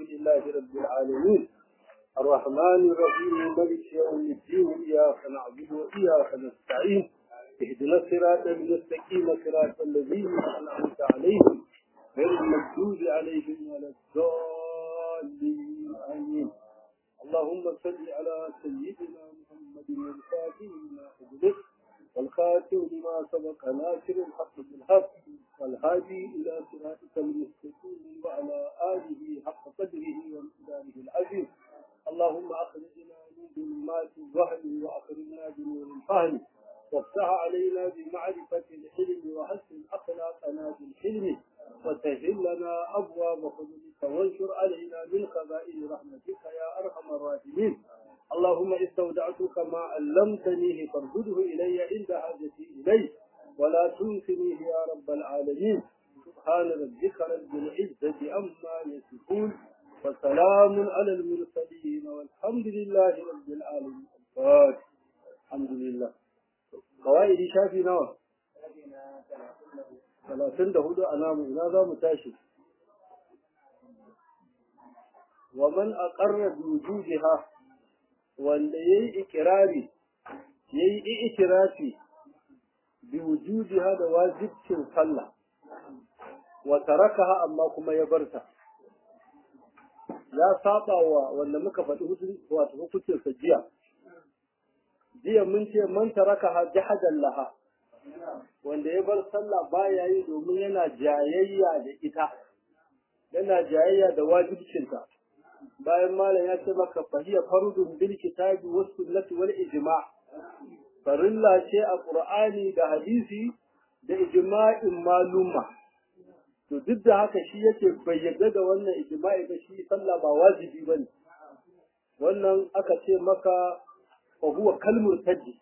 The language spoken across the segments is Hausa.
لله رب العالمين الرحمن الرحيم مالك يوم الدين إياك نعبد وإياك نستعين اهدنا الصراط المستقيم صراط الذين أنعمت عليهم غير المغضوب عليهم ولا الضالين آمين اللهم صل على سيدنا محمد الفاتح لما أغلق والخاتم لما سبق ناصر الحق بالحق والهادي إلى صراطك المستقيم وعلى آله حق قدره ومقداره العظيم اللهم أخرجنا من ظلمات الوهم وأخرجنا بنور الفهم وافتح علينا بمعرفة الحلم وحسن أخلاقنا بالحلم وسهل لنا أبواب فضلك وانشر علينا من خزائن رحمتك يا أرحم الراحمين اللهم استودعتك ما علمتنيه فارده إلي عند حاجتي إليه ولا تنسنيه يا رب العالمين سبحان ربك رب العزة عما يصفون وسلام على المرسلين والحمد لله رب العالمين الفاتح الحمد لله قواعد شافي نوى ثلاثين دهود أنام إلى ذا متاشي ومن أقر بوجودها wanda ya yi ikirari ya yi itirafi bi wujudiha da wajibcin sallah wa tarakaha amma kuma ya barta ya saba wa wanda muka faɗi wato hukuncin sa jiya jiya mun ce man tarakaha jahadan laha wanda ya bar sallah baya yi domin yana jayayya da ita yana jayayya da wajibcinta bayan malam ya ce maka fahiya farudun bil kitabi was sunnati wal ijma' farilla ce a qur'ani da hadisi da ijma'in maluma to duk da haka shi yake bayyana da wannan ijma'i da shi sallah ba wajibi bane wannan aka ce maka fa huwa kalmur tajji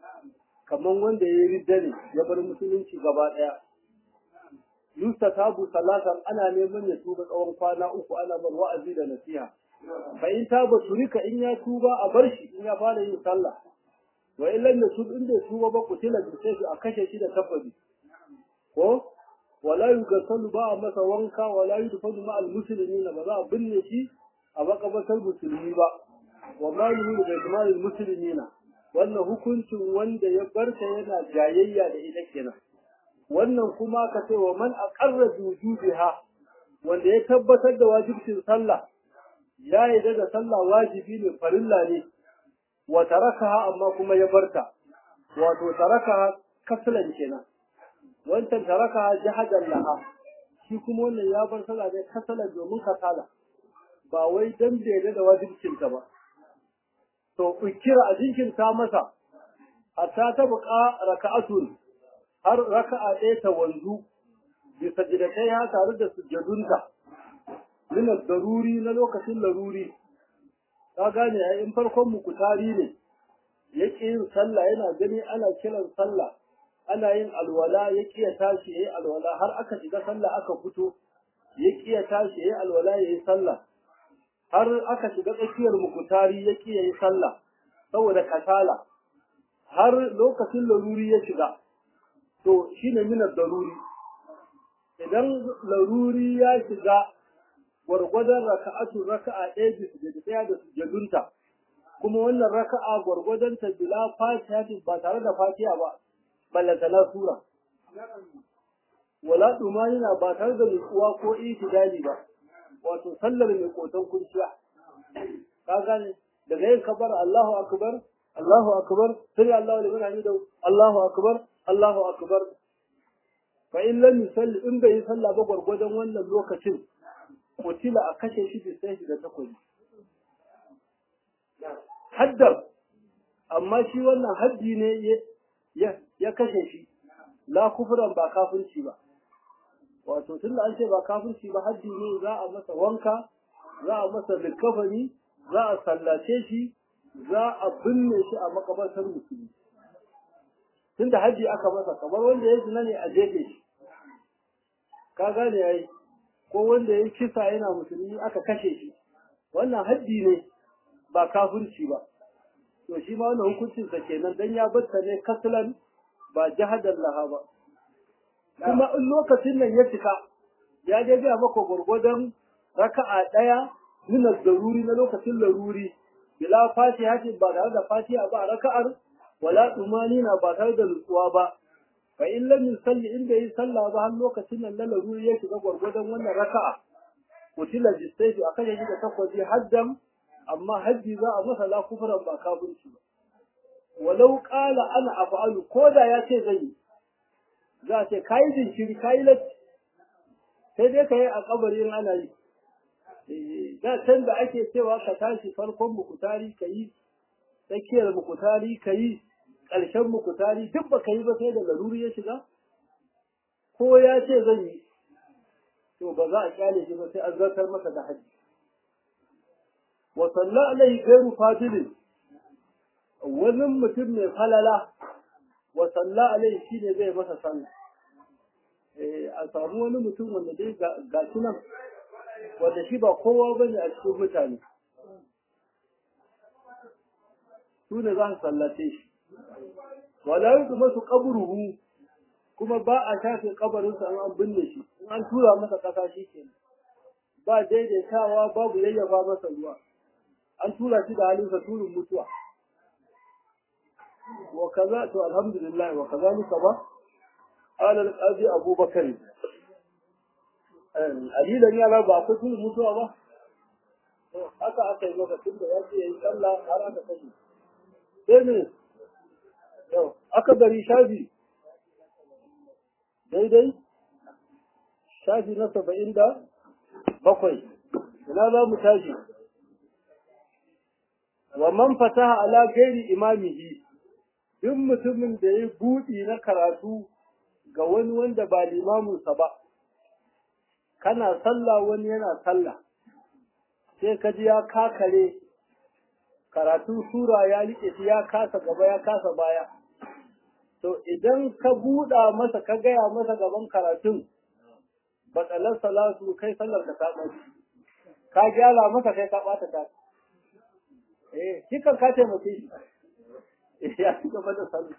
kaman wanda ya ridda ne ya bar musulunci gaba daya yusta tabu salatan ana neman ya tuba tsawon kwana uku ana bar wa'azi da nasiha fa in taba turika in ya tuba a bar shi in ya fara yin sallah wa in lam yatub in bai tuba ba kutila bi sai a kashe shi da tafabi ko wala yugasalu ba a masa wanka wala yudfanu ma al muslimina ba za a binne shi a makabatar musulmi ba wa ma yuhu da jamal al muslimina wannan hukuncin wanda ya barta yana jayayya da ita kenan wannan kuma ka ce wa man aqarra wujubiha wanda ya tabbatar da wajibcin sallah ya yarda da sallah wajibi ne farilla ne wa tarakaha amma kuma ya barta wato tarakaha kaslan kenan wancan tarakaha jahadan laha shi kuma wannan ya bar sallah ne kasalan domin kasala ba wai dan bai yarda da wajibcin ta ba to ukira a jinkinta masa hatta ta buƙa raka'atun har raka'a ɗaya ta wanzu bi sajidatai ha tare da sujjadunta min daruri na lokacin laruri ka gane ai in farkon mu kutari ne yake yin sallah yana gani ana kiran sallah ana yin alwala yake ya tashi yayi alwala har aka shiga sallah aka fito yake ya tashi yayi alwala yayi sallah har aka shiga tsakiyar mu kutari yake yayi sallah saboda kasala har lokacin laruri ya shiga to shine minar daruri idan laruri ya shiga gwargwadon raka'atu raka'a ɗaya bisa da ɗaya da sujadunta kuma wannan raka'a gwargwadon ta bila fatiha ba tare da fatiha ba ballanta na sura wala dumanina ba tare da nutsuwa ko itidali ba wato sallar mai kotan kurciya ka gane daga yin kabar Allahu akbar Allahu akbar sai Allahu liman hamidu Allahu akbar Allahu akbar fa in lam yusalli in bai salla ba gwargwadon wannan lokacin kutila a kashe shi da sai da takobi haddar amma shi wannan haddi ne ya kashe shi la kufran ba kafirci ba wato tunda an ce ba kafirci ba haddi ne za a masa wanka za a masa likafani za a sallace shi za a binne shi a makabartar musulmi tunda haji aka masa kamar wanda ya zina ne a jefe shi ka gane yayi ko wanda ya kisa yana musulmi aka kashe shi wannan haddi ne ba kafirci ba to shi ma wannan hukuncin sa kenan dan ya batta ne kaslan ba jahadan laha ba kuma in lokacin nan ya cika ya je ga maka gurgudan raka'a daya min daruri na lokacin laruri bila fatiha ba tare da fatiha ba a raka'ar wala tumanina ba tare da nutsuwa ba fa in lam yusalli in bai yi sallah ba har lokacin nan na laruri ya shiga gwargwadon wannan raka'a kutila bisayfi akan yaji da takwaji haddan amma haddi za a masa la kufran ba kafirci ba walau qala ana af'alu ko da ya ce zai yi za a ce kai jinkiri kai latti sai dai ka yi a kabarin ana yi da can da ake cewa ka tashi farkon mukutari ka yi tsakiyar mukutari ka yi ƙarshen mukutari duk ba ka yi ba sai da laruri ya shiga ko ya ce zan yi to ba za a kyale shi ba sai an zartar masa da haji wa salla alaihi gairu fadilin wani mutum mai falala wa salla alaihi shine zai masa sallah a samu wani mutum wanda dai ga shi nan wanda shi ba kowa ba ne a cikin mutane su ne za su sallace shi wala yi kuma su kaburuhu kuma ba a shafe kabarinsa an binne shi in an tura masa ƙasa shi ke ba daidaitawa babu yayyafa masa ruwa an tura shi da halinsa turin mutuwa wa kaza to alhamdulillah wa kazalika ba قال القاضي أبو بكر أليلا يا رب أقول كل mutuwa ba? haka aka yi maka tun da ya ce ya yi sallah har aka kashe sai ne yau aka bari shafi daidai shafi na saba'in da bakwai ina za mu tashi wa man fataha ala gairi imamihi duk mutumin da ya buɗi na karatu ga wani wanda ba limaminsa ba, kana sallah wani yana sallah, sai ka ji ya kakare karatu sura ya liƙe shi ya kasa gaba ya kasa baya. To idan ka buɗa masa ka gaya masa gaban karatun, batsalar salatu kai sallar ka ta ɓaci, ka gyara masa kai ka ɓata ta. Eh, shi kan ka taimake shi, ya ci gaba da sallah.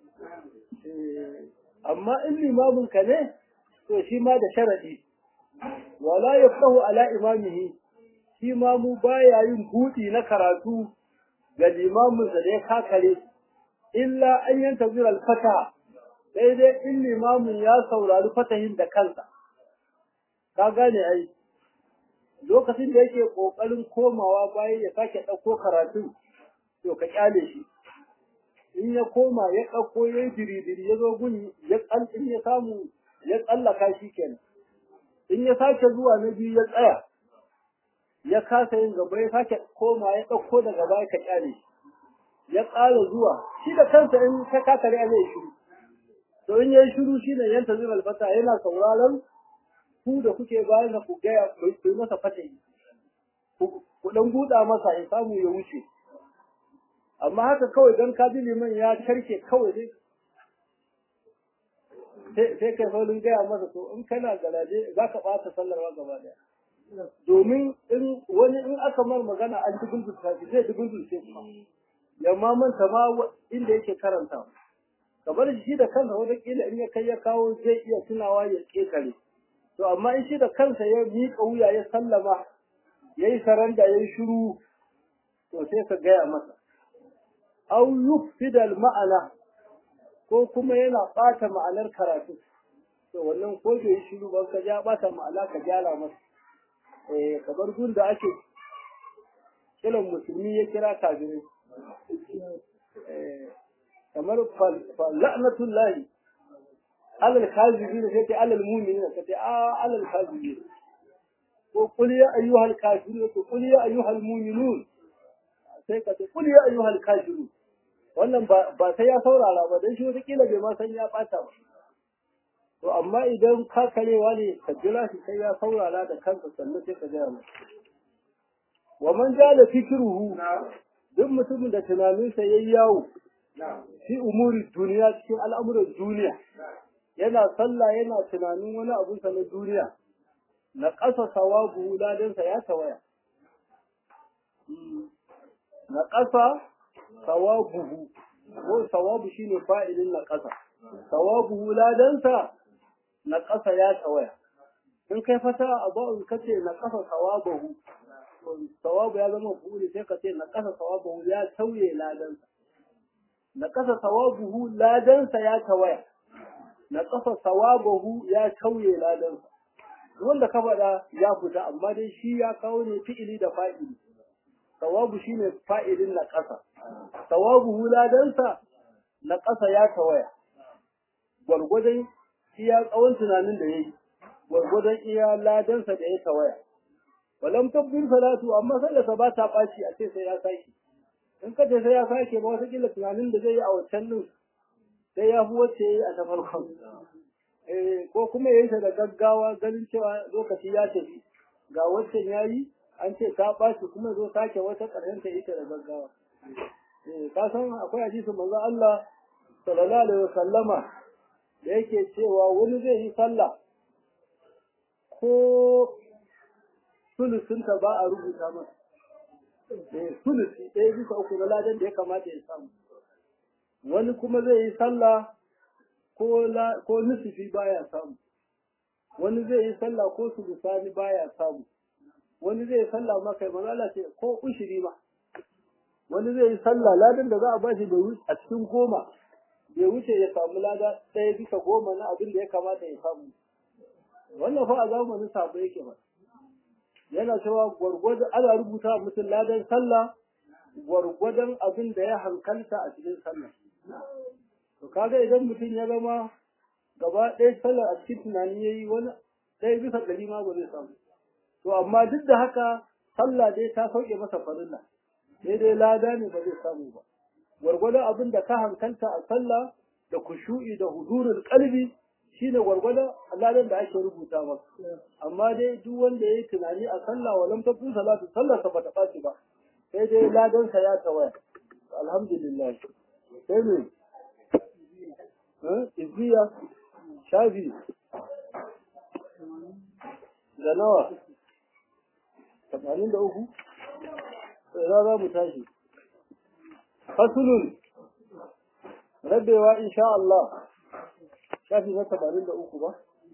amma in limamin ka ne to shi ma da sharadi wala yaftahu ala imamihi shi ma mu baya yin buɗi na karatu ga limamin da ya kakare illa an yanta zira alfata sai dai in limamin ya saurari fatahin da kansa ka gane ai lokacin da yake kokarin komawa bayan ya sake ɗauko karatu to ka kyale shi in ya koma ya ɗauko ya yi diridiri ya zo gun ya in ya samu ya tsallaka shi kenan in ya sake zuwa na biyu ya tsaya ya kasa yin gaba ya sake koma ya ɗauko daga baya ka kyale ya ƙara zuwa shi da kansa in ka kakare a zai shiru to in ya yi shiru shi ne yanta zuwa alfata yana sauraron ku da kuke bayan da ku gaya ku yi masa fatayi ku ɗan buɗa masa ya samu ya wuce amma haka kawai don ka liman ya karke kawai dai sai kai saurin gaya masa to in kana garaje za ka ɓata sallarwa gaba daya domin in wani in aka mar magana an ci gulgulta shi zai ci gulgulce kuma ya ma manta ma inda yake karanta kamar shi da kansa wataƙila in ya kai ya kawo zai iya tunawa ya ƙetare to amma in shi da kansa ya miƙa wuya ya sallama ya yi saranda ya yi shiru to sai ka gaya masa au yufsidal ma'ana ko kuma yana ɓata ma'anar karatu to wannan ko bai shiru ba ka ja ɓata ma'ana ka gyara masa eh kamar gun da ake kiran musulmi ya kira kafirai eh kamar la'natullahi alal kazibin sai ta alal mu'minin ka ce a alal kazibin ko qul ya ayyuhal kafirun ko qul ya ayyuhal mu'minun sai ka ce qul ya ayyuhal kafirun wannan ba sai ya saurara ba dan shi wata kila bai ma san ya bata ba to amma idan ka karewa ne ka jira shi sai ya saurara da kansa sannan sai ka gaya masa wa man jala fikruhu duk mutumin da tunaninsa yayi yawo fi umuri duniya cikin al'amuran duniya yana sallah yana tunanin wani abun sa na duniya na ƙasa sawabu ladansa ya tawaya na ƙasa sawabuhu ko sawabu shine fa'ilin na ƙasa sawabuhu ladansa na ƙasa ya tawaya in kai fata a ba'un kace na ƙasa sawabahu to sawabu ya zama fu'uli sai ka ce na kasa sawabu ya tauye ladansa na kasa sawabuhu ladansa ya tawaya na kasa sawabuhu ya tauye ladansa wanda ka faɗa ya fita amma dai shi ya kawo ne fi'ili da fa'ili sawabu shine fa'ilin na kasa sawabuhu ladansa na kasa ya tawaya gwargwadon iya tsawon tunanin da ya yi gwargwadon iya ladansa da ya tawaya walam tabbin salatu amma sallarsa ba ta ɓaci a ce sai ya sake in ka ce sai ya sake ba wata kila tunanin da zai yi a wancan din sai ya fi wacce ya yi a ta farkon ko kuma ya yi ta da gaggawa ganin cewa lokaci ya tafi ga waccan ya yi an ce ta ɓaci kuma zo sake wata ƙarshen ta ita da gaggawa ka san akwai hadisin manzo Allah sallallahu alaihi wasallama da yake cewa wani zai yi sallah ko sulusunta ba a rubuta masa eh sulusi ɗaya bisa uku na ladan da ya kamata ya samu wani kuma zai yi sallah ko la ko nusufi baya samu wani zai yi sallah ko sulusani baya samu wani zai yi sallah ma kai manzo ce ko ushiri ma wani zai yi sallah ladan da za a bashi bai wuce a cikin goma bai wuce ya samu lada ɗaya bisa goma na abin da ya kamata ya samu wannan fa a zamanin sabo yake ba yana cewa gwargwadon ana rubuta mutum ladan sallah gwargwadon abin da ya hankalta a cikin sallah to kaga idan mutum ya zama gaba ɗaya sallah a cikin tunani yayi wani ɗaya bisa ɗari ma ba zai samu to amma duk da haka sallah dai ta sauke masa farilla sai dai lada ne ba zai samu ba gwargwadon abin da ka hankalta a sallah da kushu'i da huzurul qalbi shine gwargwadon ladan da ake rubuta maka amma dai duk wanda yayi tunani a sallah walam takun salatu sallar sa bata baci ba sai dai ladan sa ya tawaya alhamdulillah sai ne eh izziya shafi da nawa tamanin da uku za za mu tashi fasulun rabewa insha Allah shafi na tamanin da uku ba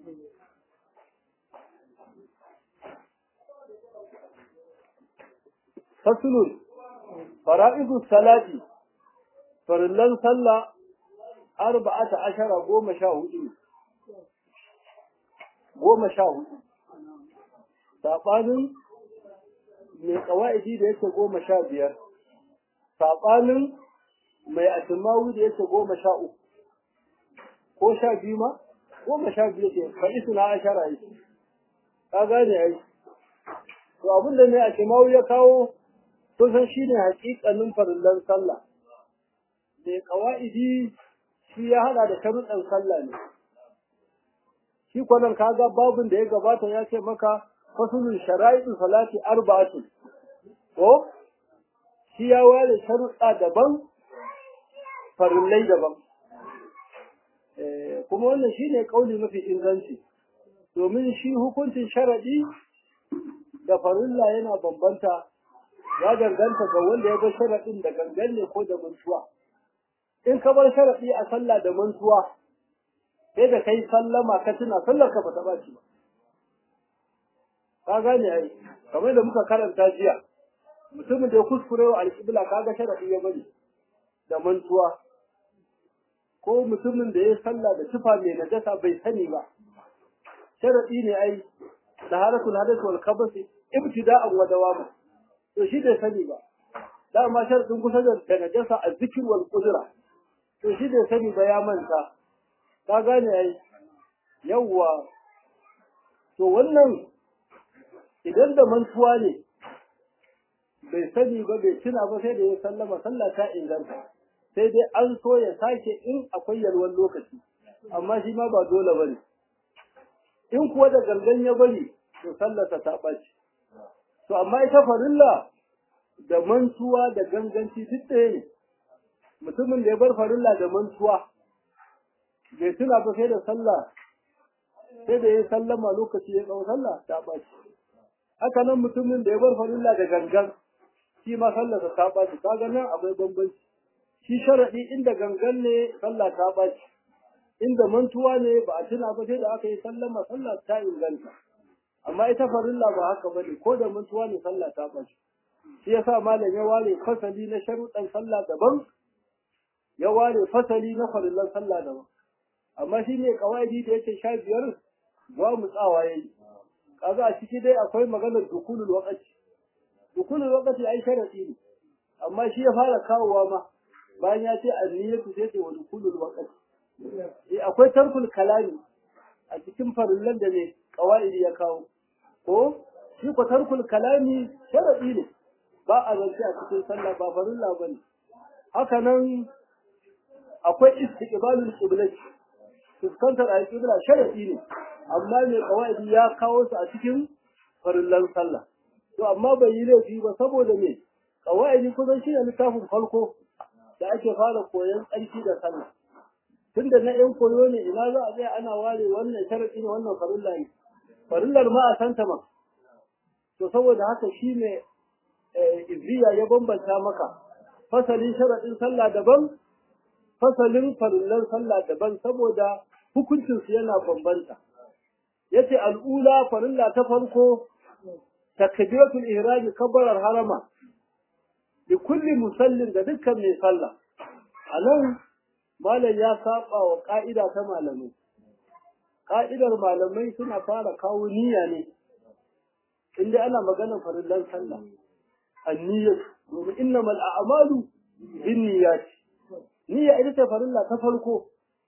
fasulun fara'idu salati farillan sallah arba'ata ashara goma sha hudu goma sha hudu saɓanin mai ƙawa'idi da yake goma sha biyar saɓanin mai atimawu da yake goma sha uku ko sha biyu ma goma sha biyu ke faɗi suna ashara yi ka gane ai to abin da mai atimawu ya kawo kusan shi ne haƙiƙanin farillan sallah mai ƙawa'idi shi ya haɗa da sharuɗan sallah ne shi kwanan kaga babin da ya gabata ya ce maka fasulun shara'i'in salati arba'atun ko shi ya ware sharuɗa daban farillai daban kuma wannan shine kauli mafi inganci domin shi hukuncin sharadi da farilla yana bambanta ya danganta ga wanda ya bar sharadin da gangan ne ko da mantuwa in ka bar sharadi a sallah da mantuwa sai da kai sallama ka tuna sallar ka bata baci ba ka gane ai kamar da muka karanta jiya mutumin da ya kuskure wa alƙibla kaga sharadi ya bari da mantuwa ko mutumin da ya sallah da tufa mai najasa bai sani ba sharadi ne ai taharatul hadath wal khabas ibtida'an wa dawama to shi bai sani ba dama sharadin kusa da najasa azzikr wal qudra to shi bai sani ba ya manta ka gane ai yawwa to wannan idan da mantuwa ne bai sani ba bai tuna ba sai da ya sallama sallah ta inganta sai dai an so ya sake in akwai yalwan lokaci amma shi ma ba dole bane in kuwa da gangan ya bari to sallarsa ta ɓaci to amma ita farilla da mantuwa da ganganci duk ɗaya ne mutumin da ya bar farilla da mantuwa bai tuna ba sai da sallah sai da ya sallama lokaci ya tsawo sallah ta ɓaci haka nan mutumin da ya bar farilla da gangan shi ma sallarsa ta ɓaci kaga nan akwai bambanci shi sharaɗi inda gangan ne sallah ta ɓaci inda mantuwa ne ba a tuna ba sai da aka yi sallama sallah ta inganta amma ita farilla ba haka bane ko da mantuwa ne sallah ta bace shi yasa malam ya ware fasali na sharuɗan sallah daban ya ware fasali na farillan sallah daban amma shi ne kawaidi da yake sha biyar ba mu tsawa yayi kaga a ciki dai akwai maganar dukulul waqti dukulul waqti ai sharadi ne amma shi ya fara kawowa ma bayan ya ce anniyatu sai ce wa dukulul waqti eh akwai tarkul kalami a cikin farillan da ne kawaidi ya kawo ko shi ko tarkul kalami sharadi ne ba a zance a cikin sallah ba farilla bane haka nan akwai istiqbalul qiblati fuskantar al-qibla sharadi ne amma mai kawaidi ya kawo su a cikin farillan sallah to amma bai yi laifi ba saboda me kawaidi kusan shi ne littafin farko da ake fara koyon tsarki da sallah tunda na yan koyo ne ina za a tsaya ana ware wannan sharadi ne wannan farilla ne farillar ma a santa ma to saboda haka shi ne izziya ya bambanta maka fasalin sharadin sallah daban fasalin farillan sallah daban saboda hukuncinsu yana bambanta yace al'ula farilla ta farko takbiratul ihram kabbarar harama da kulli musallin da dukkan mai sallah anan malam ya saba wa ka'ida ta malamai ka'idar malamai suna fara kawo niyya ne inda ana magana farillan sallah anniyyah domin innamal a'malu binniyati niyya ita ce farilla ta farko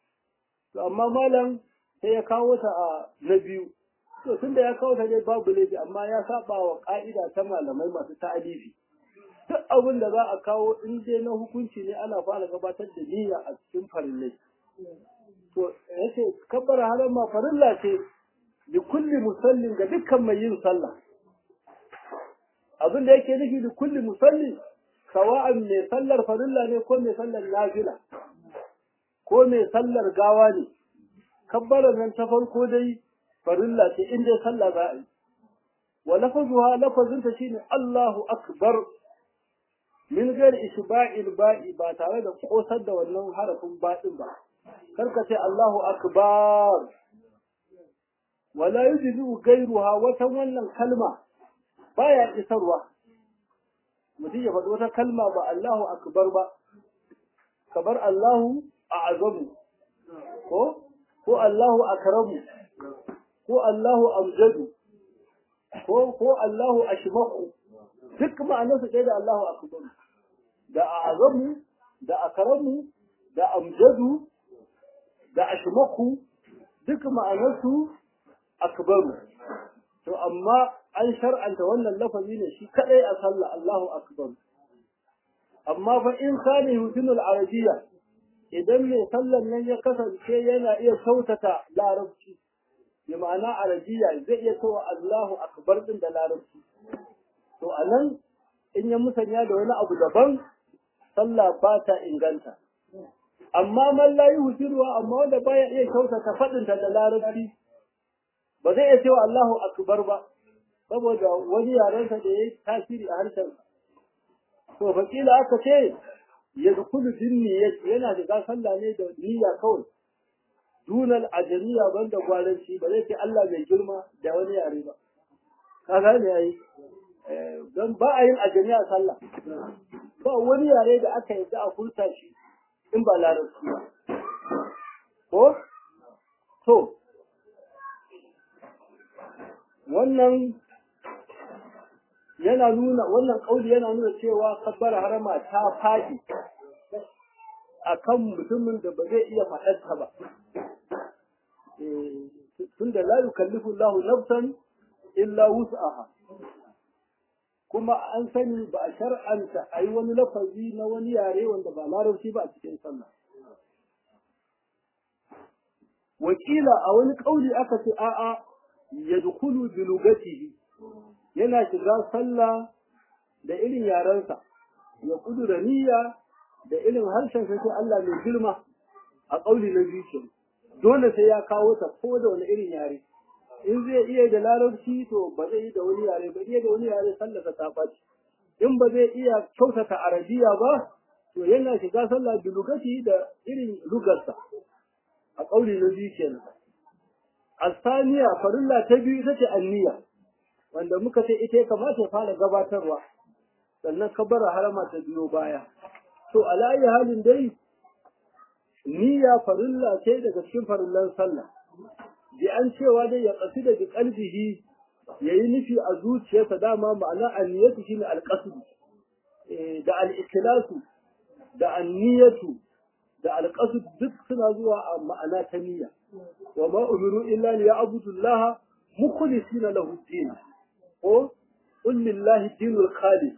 to amma malam sai ya kawo ta a na biyu to tunda ya kawo ta dai babu laifi amma ya saba wa ka'ida ta malamai masu ta'alifi duk abin da za a kawo in dai na hukunci ne ana fara gabatar da niyya a cikin farillai to yace kabbara harama farilla ce li kulli musallin ga dukkan mai yin sallah abin da yake nufi li kulli musallin sawa'an mai sallar farilla ne ko mai sallar nafila ko mai sallar gawa ne kabbalar nan ta farko dai farilla ce in dai sallah za a yi wa lafazuha lafazinta shine Allahu akbar min ghairi ishba'il ba'i ba tare da kosar da wannan harafin ba'in ba karka ce Allahu akbar wala yujibu ghairuha wata wannan kalma baya isarwa mutum ya faɗi wata kalma ba Allahu akbar ba kabar Allahu a'azamu ko ko Allahu akramu ko Allahu amjadu ko ko Allahu ashmahu duk ma'anar su da Allahu akbar da a'azamu da akramu da amjadu da ashmahu duk ma'anar su akbaru to amma an shar'anta wannan lafazi ne shi kadai a sallah Allahu akbar amma fa in kana yutinul arabiyya idan mai sallan nan ya kasance yana iya sautata larabci bi ma'ana arabiya zai iya cewa Allahu akbar din da larabci to anan in ya musanya da wani abu daban sallah ba ta inganta amma man la yuhsiruwa amma wanda baya iya sautata fadin ta da larabci ba zai iya cewa Allahu akbar ba saboda wani yarensa da ya tasiri a harshen to fakila aka ce yadkhulu bin niyyati yana shiga sallah ne da niyya kawai dunal ajamiya banda gwaranci ba zai ce Allah mai girma da wani yare ba ka gane yayi don ba a yin ajamiya sallah ba wani yare da aka yi a furta shi in ba larabci ba ko to wannan yana nuna wannan kauli yana nuna cewa kabbara harama ta faɗi akan mutumin da ba zai iya faɗarta ba tunda la yukallifu Allahu nafsan illa wus'aha kuma an sani ba a shar'anta a yi wani lafazi na wani yare wanda ba larabci ba a cikin sallah wakila a wani kauli aka ce a'a yadkhulu bi lugatihi yana shiga sallah da irin yarensa ya kudura niyya da irin harshen sai Allah mai girma a kauli na biyu dole sai ya kawo ta ko da wani irin yare in zai iya da larabci to ba zai yi da wani yare ba iya da wani yare sallah ta faci in ba zai iya kyautata arabiya ba to yana shiga sallah bi lugati da irin lugarsa a kauli na biyu kenan asaniya farilla ta biyu ita ce anniya wanda muka ce ita ya kamata ya fara gabatarwa sannan kabara harama ta biyo baya to alayi halin dai niyya farilla ce daga cikin farillan sallah bi an cewa dai ya kasu da qalbihi yayi nufi a zuciyarsa dama ma'ana anniyatu shine alqasd da al-ikhlasu da anniyatu da alqasd duk suna zuwa a ma'ana ta niyya wa ma umiru illa li ya'budu Allah mukhlisina lahu din ko qul lillahi dinul khalis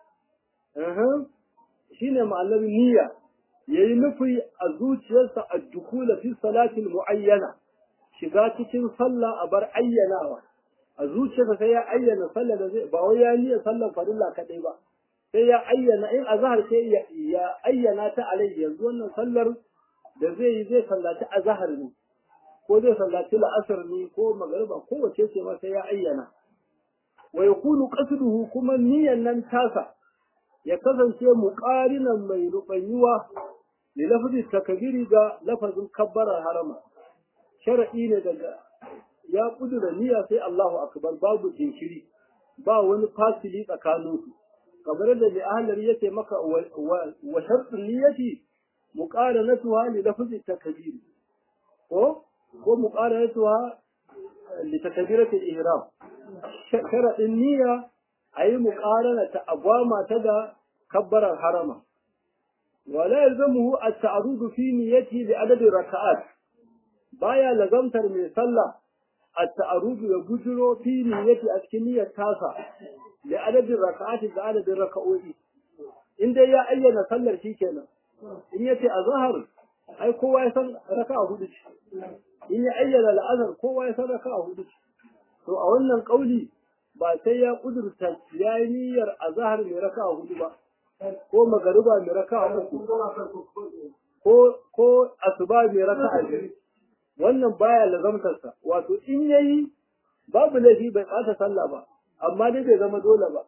shine ma'anar niyya yayi nufi a zuciyarsa a dukula fi salatin muayyana shiga cikin sallah a bar ayyanawa a zuciyarsa sai ya ayyana sallah da zai ba wai ya niyya sallar farilla kadai ba sai ya ayyana in azhar sai ya ayyana ta alai yanzu wannan sallar da zai yi zai sallaci azhar ne ko zai sallaci la'asar ne ko magariba ko wace ce ma sai ya ayyana wa yakunu qasduhu kuma niyyan nan tasa ya kasance muqarinan mai rubanyuwa li lafzi takbiri ga lafazin kabbarar harama shar'i ne daga ya kudura niyya sai Allahu akbar babu jinkiri ba wani fasili tsakanin su kamar da mai ahlar yace maka wa shartu niyyati muqaranatuha li lafzi takbiri ko ko muqaranatuha li takbirati al-ihram sharadin niyya ayi muqarana ta agwama ta da kabbarar harama wala yalzamuhu at-ta'arud fi niyyati li adad raka'at baya lazamtar mai sallah at-ta'arud ya bujuro fi niyyati a cikin niyyar tasa li adad raka'at da adadin raka'o'i in dai ya ayyana sallar shikenan in yace azhar ai kowa ya san raka'a hudu ce in ya ayyana la'azar kowa ya san raka'a hudu ce to a wannan kauli ba sai ya kudurta ya yi niyyar azhar mai raka'a hudu ba ko magariba mai raka'a uku ko ko asuba mai raka'a biyu wannan baya lazamtarsa wato in yayi babu laifi bai ɓata sallah ba amma dai bai zama dole ba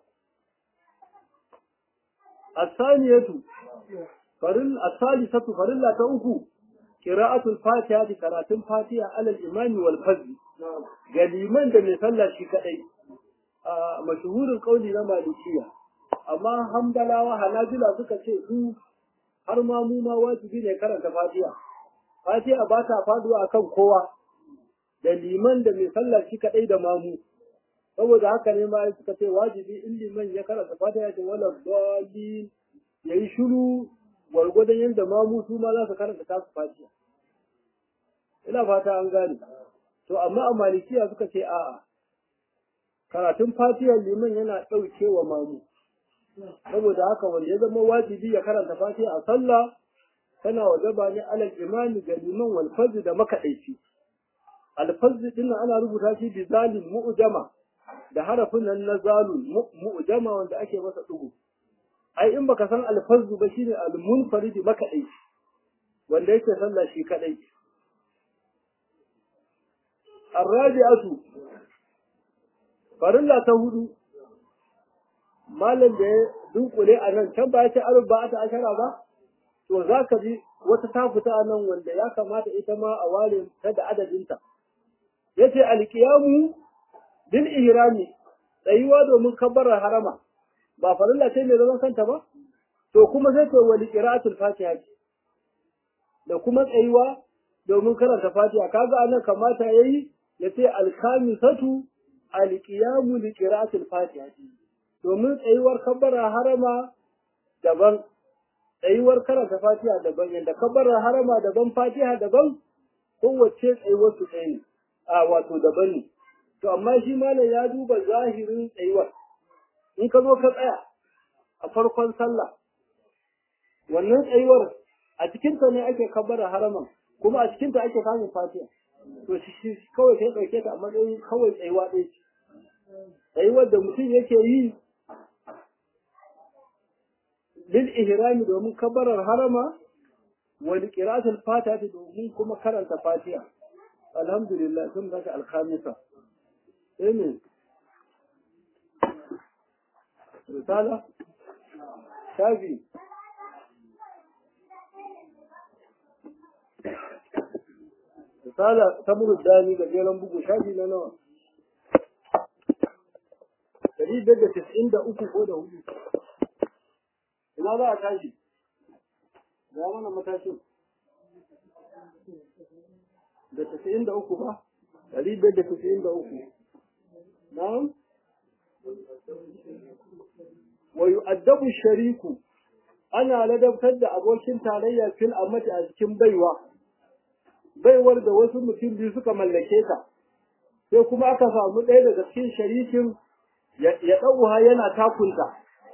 asaniyatu faril asalisatu farilla ta uku qira'atul fatiha da karatun fatiha alal imami wal fazl ga liman da mai sallah shi kadai a mashhurin kauli na malikiya amma hamdalawa hanabila suka ce su har ma mu ma wajibi ne karanta fatiha fatiha ba ta faduwa akan kowa da liman da mai sallah shi kadai da mamu saboda haka ne ma suka ce wajibi in liman ya karanta fatiha da wala dalil yayi shiru gwargwadon yadda mamu su ma za su karanta tasu fatiha ina fata an gane to amma a malikiya suka ce a'a karatun fatihar liman yana ɗauke wa mamu saboda haka wanda ya zama wajibi ya karanta fatiha a sallah tana wajaba ne alal imami ga liman wal fazl da makadaici al fazl din ana rubuta shi bi zalim mu'jama da harafin nan na zalun mu'jama wanda ake masa dugu ai in baka san al fazl ba shine al munfarid makadaici wanda yake sallah shi kadai الرابعة farilla ta hudu malam da ya dunkule a nan can ba ya ce arba ta ashara ba to za ka ji wata ta fita a nan wanda ya kamata ita ma a ware ta da adadinta ya ce alkiyamu bil ihrami tsayuwa domin kabbarar harama ba farilla ce mai zaman kanta ba to kuma sai ce wali qira'atul fatiha da kuma tsayuwa domin karanta fatiha kaga anan kamata yayi ya ce alkamisatu alƙiyamu li qira'atil fatiha domin tsayuwar kabbara harama daban tsayuwar karanta fatiha daban yanda kabbara harama daban fatiha daban kowace tsayuwar su ɗaya ne a wato daban ne to amma shi malam ya duba zahirin tsayuwar in ka zo ka tsaya a farkon sallah wannan tsayuwar a cikinta ne ake kabbara haraman kuma a cikinta ake samun fatiha to shi kawai sai ɗauke ta a matsayin kawai tsayuwa ɗaya ce tsayuwar da mutum yake yi lil ihrami domin kabarar harama wa li qira'atil fatiha domin kuma karanta fatiha alhamdulillah sun baka alkhamisa amen risala shafi misala samun dani ga jeren bugu shafi na nawa dari biyar da tis'in da uku ko da hudu ina za a tashi ya mana matashin da tis'in da uku ba dari biyar da tis'in da uku na'am wa yu'addabu shariku ana ladabtar da abokin tarayya fil amati a cikin baiwa baiwar da wasu mutum biyu suka mallake ta sai kuma aka samu ɗaya daga cikin sharikin ya ɗauha yana takunta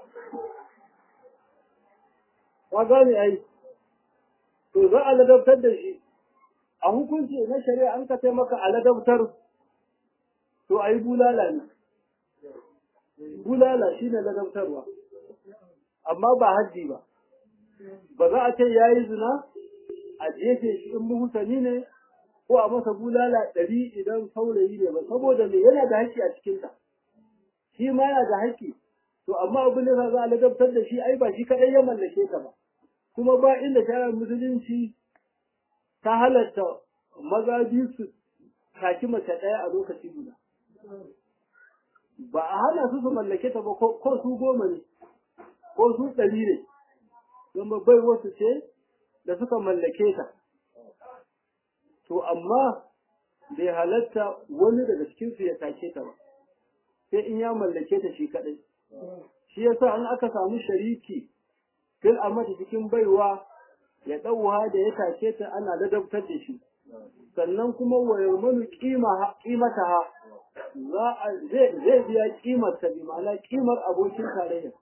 ka gane ai to za a ladabtar da shi a hukunci na shari'a an ka maka a ladabtar to a yi bulala ne bulala shi ne ladabtarwa amma ba haddi ba ba za a ce ya yi zina a jefe shi in muhusani ne ko a masa bulala ɗari idan saurayi ne ba saboda me yana da haƙƙi a cikinta shi ma yana da haƙƙi to amma abin da za a ladabtar da shi ai ba shi kaɗai ya mallake ta ba kuma ba inda shari'ar musulunci ta halatta maza biyu su taki mace ɗaya a lokaci guda ba a hana su su mallake ta ba ko su goma ne ko su ɗari ne don bai wasu ce da suka mallake ta to amma bai halatta wani daga cikinsu ya take ta ba sai in ya mallake ta shi kaɗai shi yasa an aka samu shariki fil amati cikin baiwa ya ɗauwa da ya take ta ana ladabtar da shi sannan kuma wa yarmanu ƙimata ha zai biya ƙimar ta bi ma'ana ƙimar abokin tarayya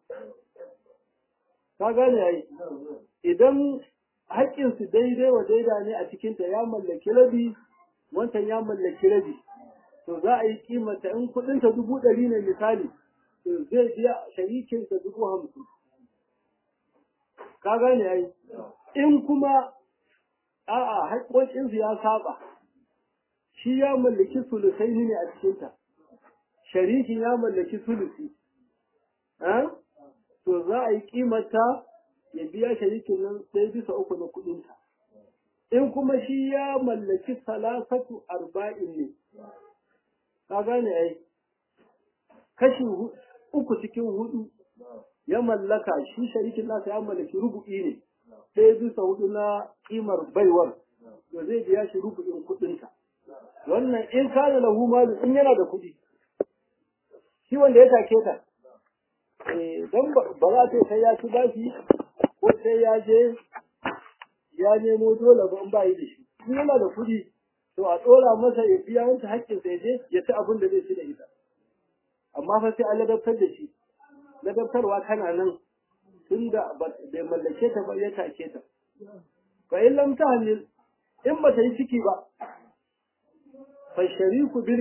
ka gane yayi idan haƙƙinsu daidai wa daida ne a cikinta ya mallaki rabi wancan ya mallaki rabi to za a yi kimanta in kuɗinta dubu ɗari ne misali to zai biya sharikinsa dubu hamsin ka gane yayi in kuma a'a haƙƙoƙinsu ya saba shi ya mallaki sulusai ne a cikinta sharikin ya mallaki sulusi to za a yi kimata ya biya sharikin nan sai bisa uku na kuɗinta in kuma shi ya mallaki salasatu arba'in ne ka gane ai kashi uku cikin hudu ya mallaka shi sharikin nasa ya mallaki rubu'i ne sai bisa hudu na kimar baiwar to zai biya shi rubu'in kuɗinta wannan in kana lahu malu in yana da kuɗi shi wanda ya take ta don ba za ta sai ya ci bashi ko sai ya je ya nemo dole ba in ba yi da shi in yana da kuɗi to a ɗora masa ya biya wancan haƙƙin sai je ya ci abin da zai ci da ita amma fa sai an ladabtar da shi ladabtarwa tana nan tun da bai mallake ta ba ya take ta fa in lam tahmil in ba ta yi ciki ba fa shariku bil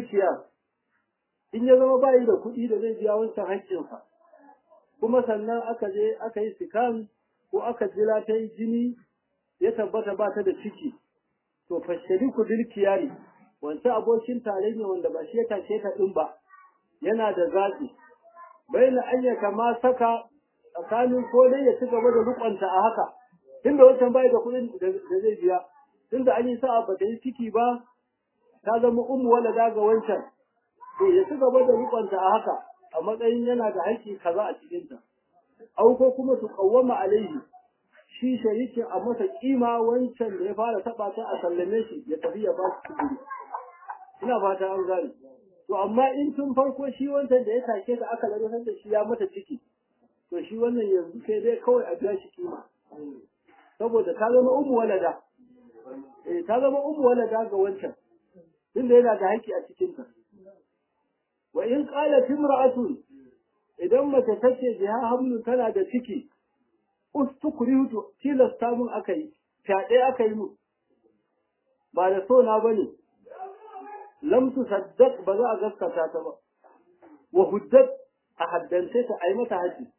in ya zama bayi da kuɗi da zai biya wancan haƙƙinsa kuma sannan aka je aka yi sikan ko aka jira ta yi jini ya tabbata ba ta da ciki to fa shariku bil kiyari wancan abokin tarayya wanda ba shi ya tashe ta din ba yana da zaɓi baina an ya kama saka tsakanin ko dai ya ci gaba da rukunta a haka tunda wancan bai da kuɗin da zai biya tunda an yi sa'a ba ta yi ciki ba ta zama ummu wala daga wancan to ya ci gaba da rukunta a haka a matsayin yana da haƙƙi kaza a cikinta au ko kuma su kawwama alaihi shi sharikin a masa kima wancan da ya fara taɓa ta a sallame shi ya tafi ya ba su kudi ina fata an gane to amma in tun farko shi wancan da ya take ta aka lalatar da shi ya mata ciki to shi wannan yanzu sai dai kawai a biya shi kima saboda ta zama umu walada eh ta zama umu walada ga wancan tunda yana da haƙƙi a cikinta wa in qalat imra'atun idan mace tace biha hamlun tana da ciki ustukrihu tilasta mun akai fyaɗe aka yi mu ba da so na bane lam tusaddaq ba za a gaskata ta ba wa huddat a haddance ta ai mata haji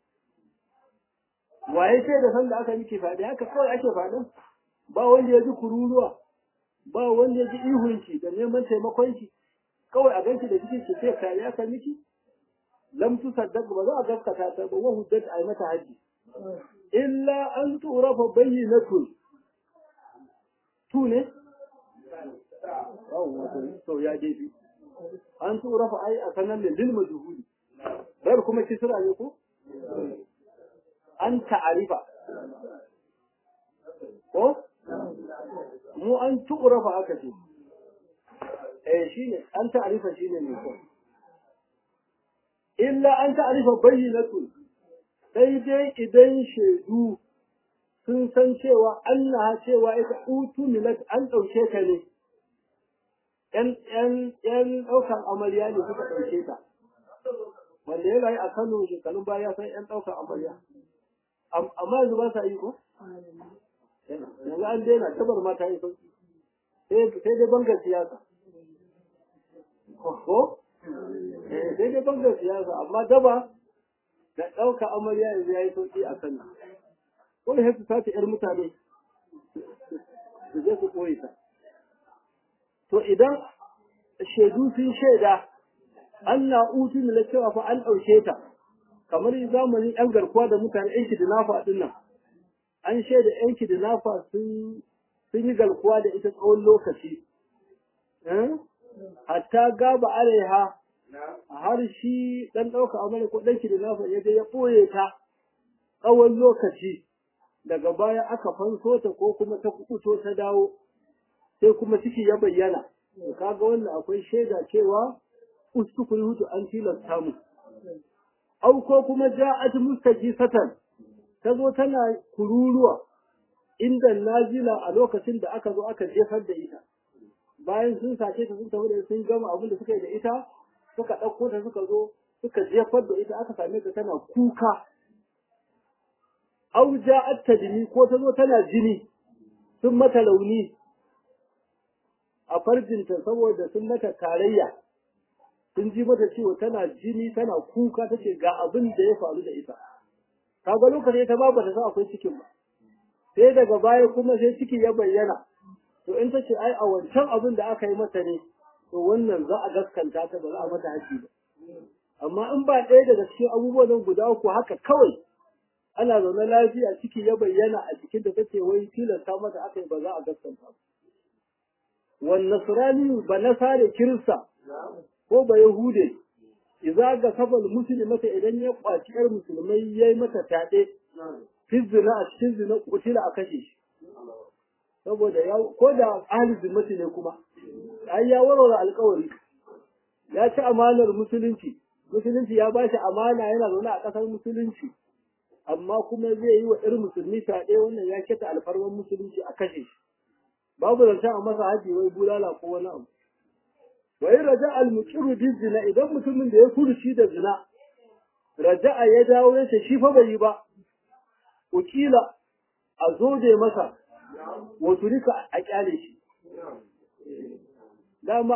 waye ce da sanda aka miki fyaɗe haka kawai ake faɗin ba wanda ya ji kururuwa ba wanda ya ji ihunki da neman taimakon ki kawai a ganki da cikin ki sai kare aka miki lam tusaddaq ba za a gaskata ta ba wa huddat ai mata haji illa an turafa bayyinatun tu ne yawwa to ya dai an tura fa ai a sanan da lil majhuli bar kuma kisra ne ko an ta'arifa ko mu an tura fa aka ce eh shine an ta'arifa shine ne ko illa an ta'arifa bayyinatu sai dai idan shaidu sun san cewa Allah cewa ita utu milat an ɗauke ta ne ‘yan ɗaukan amarya ne suka ɗauke ta wanda ya rayu a Kano shekarun baya san ‘yan ɗaukan amarya amma yanzu ba sa yi ko? yanzu an daina tabar mata yi sauki sai dai bangar siyasa ko? sai dai bangar siyasa amma daba da ɗauka amarya yanzu ya yi sauki a Kano ko da su sace ‘yar mutane su je su ɓoye ta. To idan shaidu sun shaida an na utu na cewa fa an ɗauke ta, kamar zamanin ‘yan garkuwa da mutane ‘yan kidnafa ɗin nan, an shaida ‘yan kidnafa sun yi garkuwa da ita tsawon lokaci. Hatta gaba alaiha har shi ɗan ɗauka amana ko ɗan kidnafa ya je ya ɓoye ta tsawon lokaci. daga baya aka fanso ta ko kuma ta kubuto ta dawo sai kuma ciki ya bayyana kaga wannan akwai shaida cewa ustukul hutu an tilasta mu au ko kuma ja'at mustajisatan ta zo tana kururuwa inda nazila a lokacin da aka zo aka jefar da ita bayan sun sace ta sun tafi da sun gama abin da suka yi da ita suka ɗauko ta suka zo suka jefar da ita aka same ta tana kuka au ja'at tadmi ko ta zo tana jini sun mata launi a farjinta saboda sun mata tarayya sun ji mata cewa tana jini tana kuka tace ga abin da ya faru da ita kaga lokacin ta ba ta san akwai cikin ba sai daga baya kuma sai ciki ya bayyana to in ta ce ai a wancan abin da aka yi mata ne to wannan za a gaskanta ta ba za a mata haƙi ba amma in ba ɗaya daga cikin abubuwan nan guda uku haka kawai ana zaune lafiya ciki ya bayyana a jikin da take wai tilasta mata aka yi ba za a gaskanta ba wan nasrani ba nasare kirista ko ba yahude idza ga sabal muslimata idan ya kwaci yar musulmai yayi mata tade fi zina a cikin zina kutila a kashe shi saboda ya ko da ahli zimmati ne kuma ai ya warware alƙawari ya ci amanar musulunci musulunci ya ba shi amana yana zaune a ƙasar musulunci amma kuma zai yi wa ɗar musulmi fyaɗe wannan ya keta alfarman musulunci a kashe shi babu zancen a masa haji wai bulala ko wani abu wa in raja al muqiru bi zina idan mutumin da ya furuci da zina raja'a ya dawo ya ce shi fa bai yi ba ukila a zoje masa wa turika a kyale shi dama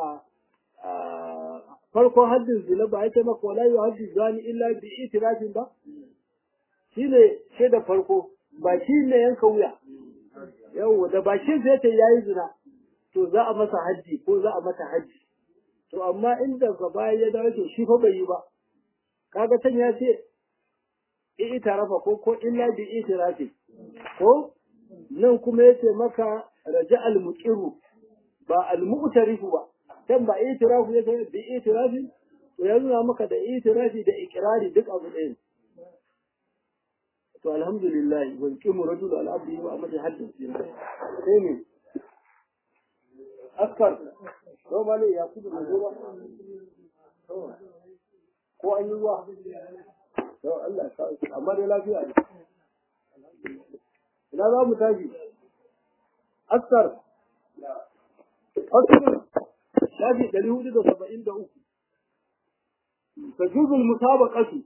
a farkon haddin zina ba yake maka wala yu haddi zani illa bi itirafin ba shine shaida farko ba shi ne yanka wuya yau da bakin zai ta yayi zina to za a masa haji ko za a mata haji to amma inda gaba ya dawo to shi fa bai yi ba kaga can ya ce itirafa ko ko illa bi itirafi ko nan kuma yace maka raja al muqiru ba al mu'tarifu ba can ba itirafu yace bi itirafi to ya nuna maka da itirafi da ikrari duk abu ɗaya to alhamdulillah wal qimu rajul al abdi wa amati haddin sai ne askar to bale ya kudu da zuwa ko an yi ruwa to Allah ka amma dai lafiya ne ina za mu tashi askar askar shafi ɗari hudu da saba'in da uku tajuzul musabaqatu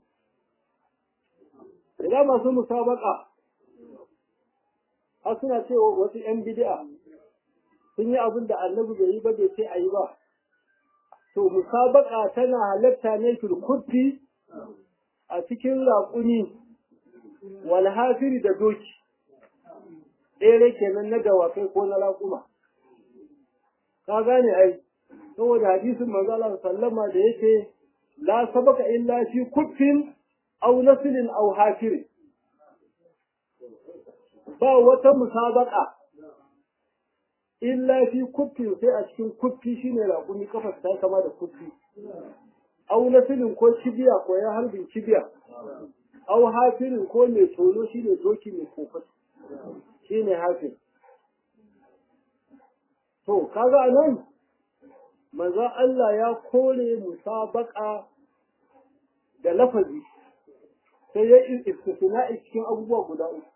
idan masu musabaka har suna cewa wasu ‘yan bid'a sun yi abin da annabi bai yi ba bai ce a yi ba to musabaka tana halatta ne filkutti a cikin raƙuni walhafiri da doki ɗere kenan na dawakai ko na raƙuma ka gane ai saboda hadisin manzo Allah sallama da yake la sabaka illa fi kuffin aw naslin aw hafir ba wata musabaka illa fi kuffi sai a cikin kuffi shine raƙumi kafa ta kama da kuffi au na filin ko kibiya ko ya harbin kibiya au hafirin ko mai tono shine doki mai kofar shine hafin to kaga anan manzo Allah ya kore musabaka da lafazi sai ya istisna'i cikin abubuwa guda uku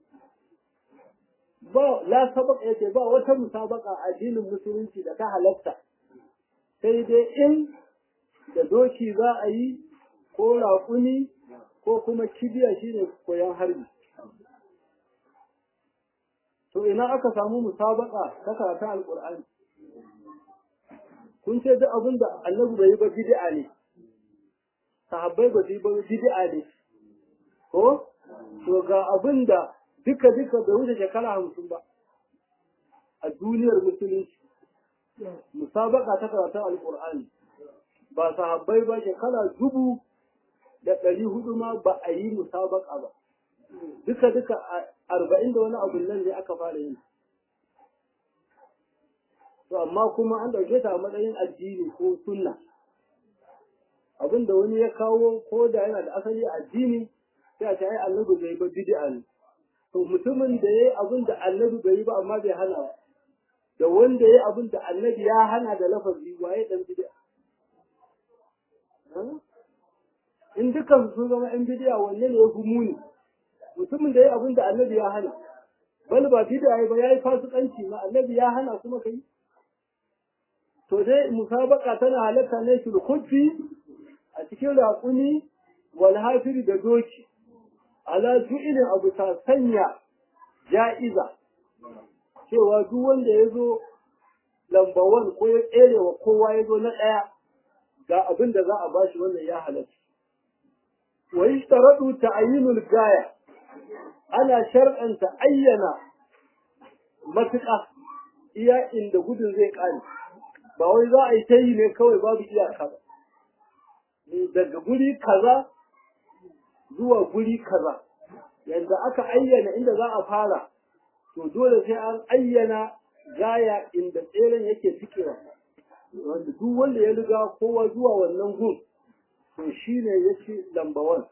ba la sabaka yace ba wata musabaka a addinin musulunci da ta halatta sai dai in da doki za a yi ko raƙuni ko kuma kibiya shine koyon harbi to ina aka samu musabaka ta karatun alƙur'ani kun ce duk abin da annabi bai yi ba bid'a ne sahabbai ba su yi ba bid'a ne ko to ga abin da duka duka bai wuce shekara hamsin ba a duniyar musulunci musabaka ta karatun alkur'ani ba sahabbai ba shekara dubu da ɗari hudu ma ba a yi musabaka ba duka duka arba'in da wani abu nan ne aka fara yin to amma kuma an ɗauke ta a matsayin addini ko sunna abin da wani ya kawo ko da yana da asali addini sai a ce ai annabi bai ba bid'a ne to mutumin da yayi abin da annabi bai yi ba amma bai hana ba da wanda yayi abin da annabi ya hana da lafazi waye dan bid'a in dukan sun zama yan bid'a wanne ne ya fi muni mutumin da yayi abin da annabi ya hana bal ba bid'a ba yayi fasikanci ma annabi ya hana kuma kai to dai musabaka tana halatta ne shi khuffi a cikin raƙuni wal hafiri da doki ala ju'ilin abu ta sanya ja'iza cewa duk wanda ya zo lambawan ko ya tsere wa kowa ya zo na ɗaya ga abin da za a bashi wannan ya halatta wa yi shtaradu ta'ayyinul gaya ana shar'anta ayyana matuƙa iya inda gudun zai ƙare ba wai za a yi ta yi ne kawai babu iyaka ba daga guri kaza zuwa guri kaza yanda aka ayyana inda za a fara to dole sai an ayyana gaya inda tseren yake cikewa wanda duk wanda ya riga kowa zuwa wannan gun to shine yace lamba wan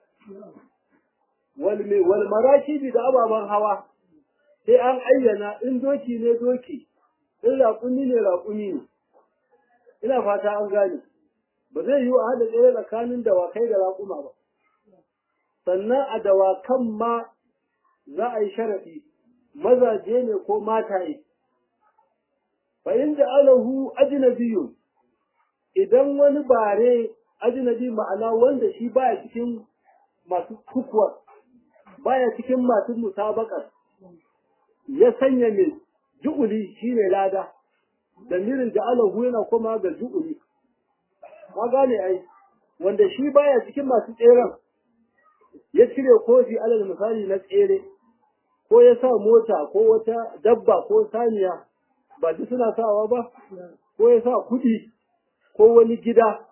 wal me wal marakibi da ababan hawa sai an ayyana in doki ne doki in raƙumi ne raƙumi ne ina fata an gane ba zai yi a haɗa tsaye tsakanin dawakai da raƙuma ba sannan a dawakan ma za a yi sharaɗi mazaje ne ko mataye fa inda alahu ajnabiyun idan wani bare ajnabi ma'ana wanda shi baya cikin masu kukuwa baya cikin masu musabakar ya sanya mai ju'uli shine lada damirin da alahu yana koma ga ju'uli ka gane ai wanda shi baya cikin masu tseren ya cire kofi alal misali na tsere ko ya sa mota ko wata dabba ko saniya ba duk suna sawa ba ko ya sa kuɗi ko wani gida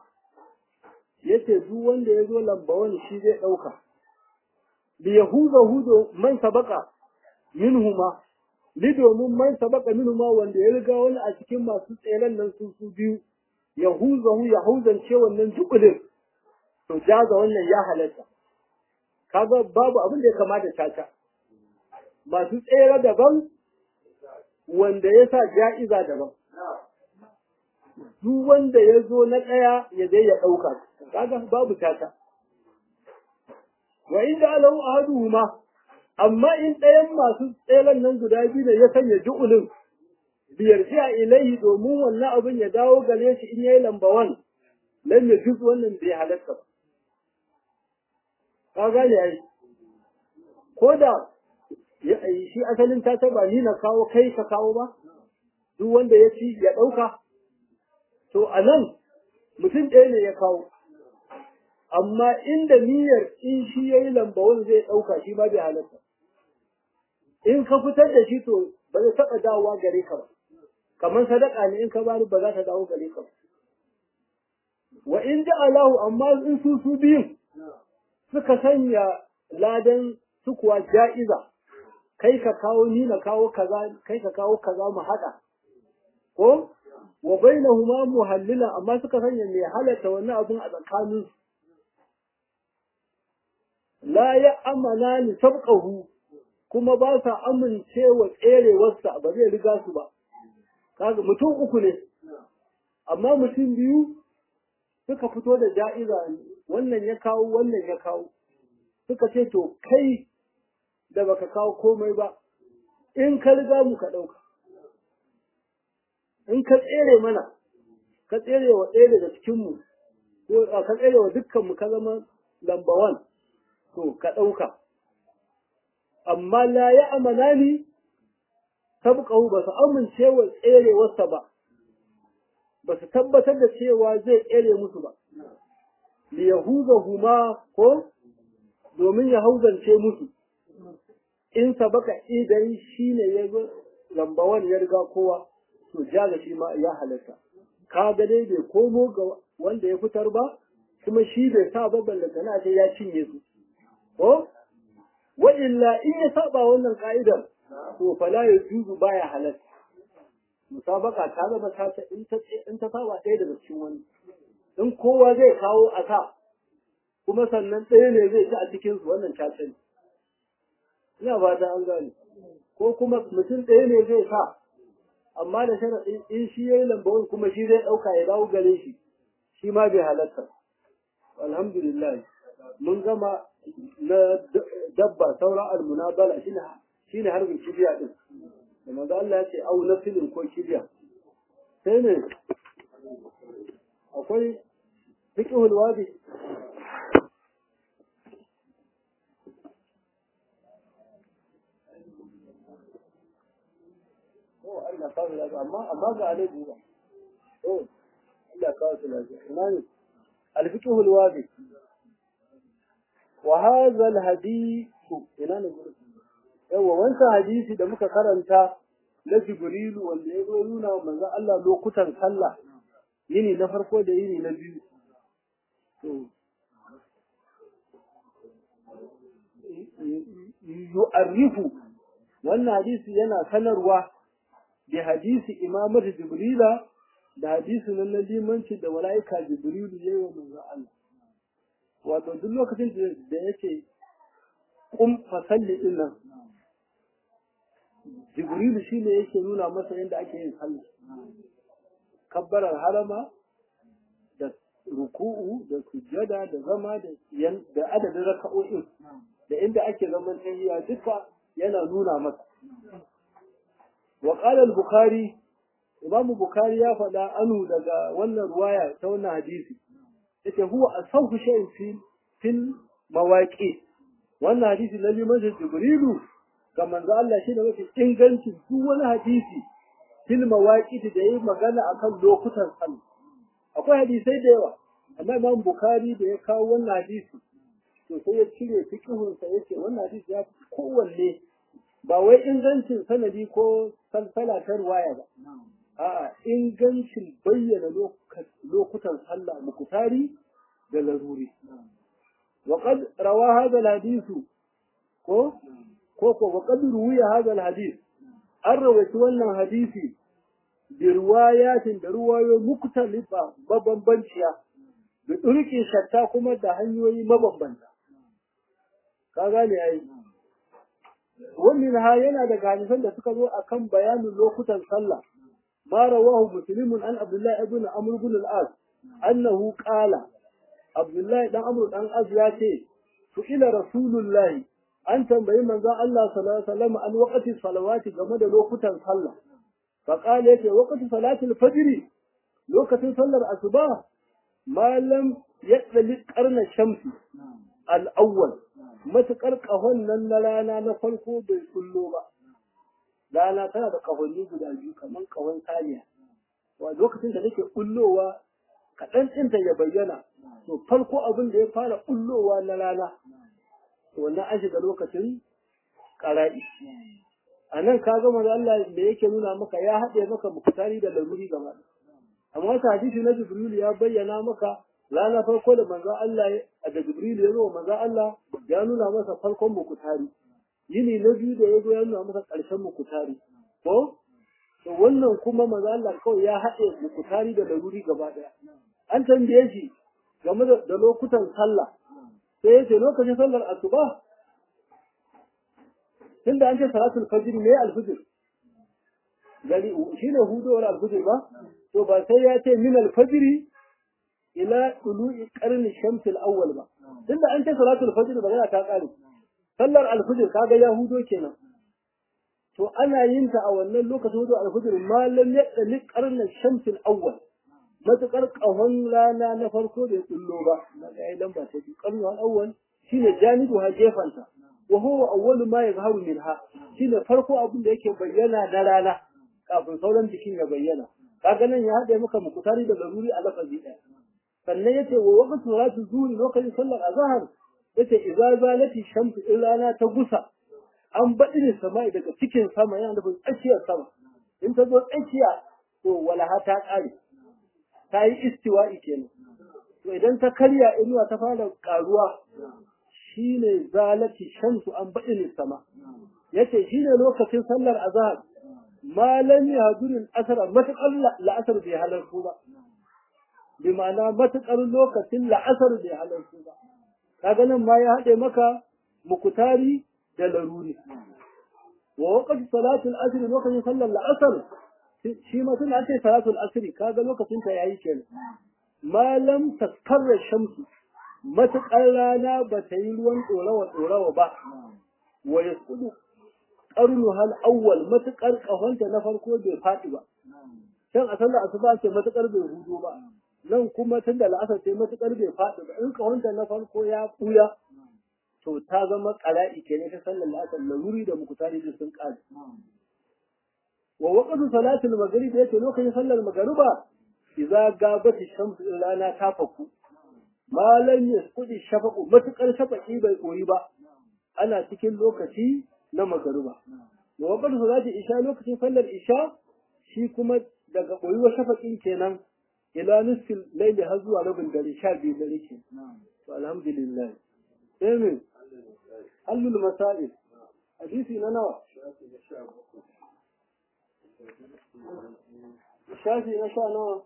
yace duk wanda ya zo lamba wani shi zai ɗauka li yahuza hudo man sabaka minhuma li domin man sabaka minhuma wanda ya riga wani a cikin masu tseren nan su su biyu yahuzahu yahuzance wannan jubulin to jaza wannan ya halatta kaga babu abin da ya kamata caca masu tsere daban wanda ya sa ja'iza daban duk wanda ya zo na ɗaya ya je ya ɗauka kaga babu caca wa inda alahu ahaduhuma amma in ɗayan masu tseren nan guda biyu da ya sanya ju'ulin biyar a ilaihi domin wannan abin ya dawo gare shi in yayi lamba wan lam yajuz wannan bai halatta ba ka gane ai ko da shi asalin ta ba ni na kawo kai ka kawo ba duk wanda ya ci ya ɗauka to a nan mutum ɗaya ne ya kawo amma inda niyyar in shi ya yi lambawon zai ɗauka shi ma bai halatta in ka fitar da shi to ba zai taɓa dawowa gare ka ba kamar sadaka ne in ka bani ba za ta dawo gare ka ba wa in ja'alahu amma in su su biyun suka sanya ladan su kuwa ja'iza kai ka kawo ni na kawo kaza kai ka kawo kaza mu haɗa ko wa bainahuma muhallila amma suka sanya mai halatta wannan abun a tsakanin la ya amana ni sabqahu kuma ba sa amincewa tserewarsa ba zai riga su ba kaga mutum uku ne amma mutum biyu suka fito da ja'iza wannan ya kawo wannan ya kawo suka ce to kai da baka kawo komai ba in ka riga mu ka ɗauka in ka tsere mana ka tsere wa ɗaya daga cikinmu ko ka tsere wa dukkanmu ka zama lamba wan to ka ɗauka amma la ya amana ni sabqahu ba su amince wa tserewarsa ba ba su tabbatar da cewa zai tsere musu ba li huma ko domin ya hauzance musu in sabaka idan shi ne ya zo lamba wani ya riga kowa to jaga shi ma ya halatta ka ga dai bai komo ga wanda ya fitar ba kuma shi bai sa ba ballanta na sai ya cinye su ko wa illa in ya saba wannan ka'idar to fala ya juzu baya halatta musabaka ta zama ta in ta in ta saba ɗaya daga cikin wani in kowa zai kawo a ka kuma sannan ɗaya ne zai ci a cikin su wannan ta sani ina ba ta an gane ko kuma mutum ɗaya ne zai sa amma da sharaɗin in shi ya yi lambawar kuma shi zai ɗauka ya dawo gare shi shi ma bai halatta alhamdulillah mun gama na dabba saura almunabala shine shine harbin kibiya din da manzo Allah ya ce au na filin ko kibiya sai ne akwai fiqhul wadi Allah kawo lafiya amma amma ga alaji ba oh Allah kawo su lafiya ina ne alfiqhul wadi wa hadha alhadith ina ne gurin yawa wancan hadisi da muka karanta na Jibrilu wanda ya zo nuna wa manzon Allah lokutan sallah yini na farko da yini na biyu yu'arrifu wannan hadisi yana sanarwa da hadisi imamar jibrila da hadisi nan na limanci da mala'ika jibrilu ya yi wa manzon Allah wato duk lokacin da yake kum fasalli din nan jibrilu shine yake nuna masa yadda ake yin sallah kabbarar harama da ruku'u da sujjada da zama da da adadin raka'o'in da inda ake zaman tahiyya duka yana nuna masa وقال البخاري إمام البخاري يا فدا أنو دغا wannan ruwaya ta wannan hadisi yace huwa asawfu shay'in fi fil mawaqi wannan hadisi na liman jibrilu ga manzo Allah shi da mafi ingancin duk wani hadisi fil mawaqi da yayi magana akan lokutan sallah akwai hadisai da yawa amma Imam Bukhari da ya kawo wannan hadisi to sai ya cire fiqhun sa yace wannan hadisi ya kowanne ba wai ingancin sanadi ko salsala ta ruwaya ba a'a ingancin bayyana lokutan sallah mukutari da laruri wa qad rawa hadha alhadith ko ko ko wa qad ruwiya hadha alhadith an rawaita wannan hadisi bi riwayatin da ruwayo muktalifa mabambanciya da turki shatta kuma da hanyoyi mabambanta ka gane ai wannan ha yana daga hadisan da suka zo akan bayanin lokutan sallah ma rawahu muslimun an abdullah ibn amr ibn al-as annahu qala abdullah dan amr dan az ya ce su ila rasulullahi an tambayi manzon Allah sallallahu alaihi wasallam an waqti salawati game da lokutan sallah fa qala yace waqti salati al-fajr lokacin sallar asuba ma lam yadli qarna shamsi al-awwal matuƙar ƙahon nan na rana na farko bai kullo ba rana tana da ƙahonni guda biyu kamar ƙahon saniya wa lokacin da take kullowa kaɗan ɗinta ya bayyana to farko abin da ya fara kullowa na rana to wannan an shiga lokacin ƙara'i a nan ka gama da Allah da yake nuna maka ya haɗe maka mukutari da laruri gaba amma wata hadisi na jibril ya bayyana maka rana farko da manzon Allah da Jibril ya zo manzon Allah ya nuna masa farkon mukutari yini na biyu da ya zo ya nuna masa ƙarshen mukutari ko to wannan kuma maza Allah kawai ya haɗe mukutari da laruri gaba ɗaya an tambaye shi game da lokutan sallah sai ya ce lokacin sallar asuba tunda an ce salatul fajr ne alfajr gari shine hudowar alfajr ba to ba sai ya ce min alfajr ila tulu'i qarni shams al-awwal ba tunda an ce salatul fajr ba yana ta kare sallar alfajr kaga ya hudo kenan to ana yin ta a wannan lokacin hudu alfajr malam ya dali qarni shams al-awwal matukar kahon rana na farko da ya tsullo ba na ga ai lamba ta biyu qarni al-awwal shine janibu ha gefanta wa huwa awwalu ma yazharu minha shine farko abin da yake bayyana na rana kafin sauran jikin ya bayyana kaga nan ya hade maka mukutari da laruri a lafazi ɗaya sannan yace wa waqtu salatu zuhri lokacin sallar azhar yace idza zalati shamsu in rana ta gusa an baɗi ne sama daga cikin sama yana nufin tsakiyar sama in ta zo tsakiya to walaha ta ƙare ta yi istiwa'i kenan to idan ta karya inuwa ta fara ƙaruwa shine zalati shamsu an baɗi ne sama yace shine lokacin sallar azhar malam ya durin asara matuƙar la'asar bai halarku ba bi ma'ana matuƙar lokacin la'asar bai halarku ba kaga nan ma ya haɗe maka mukutari da laruri wa waqti salatul asr lokacin sallar la'asar shi ma suna ce salatul asr kaga lokacin ta yayi kenan malam taskarra shamsu matuƙar rana ba ta yi ruwan ɗorawa ɗorawa ba wa yasqudu qarnu hal awwal matukar kahonta na farko bai faɗi ba can a sallar asuba ce matukar bai hudo ba nan kuma tun da la'asar ce matukar bai faɗi ba in kahonta na farko ya buya to ta zama qala'i kenan ta sallar la'asar laruri da mukutari da sun ƙare wa waqtu salatul maghrib yace lokacin sallar magruba idza gabati shamsu in rana ta faku malan yasqudi shafaqu matukar shafaqi bai koyi ba ana cikin lokaci na magaruba. Da wakar su za isha lokacin sallar isha shi kuma daga ɓoyuwa shafaƙin kenan ila nisfin laili har zuwa rabin dare sha biyu dare ke. To alhamdulillah. Amin. Hallul masa'il. Hadisi na nawa? Shafi na sha nawa?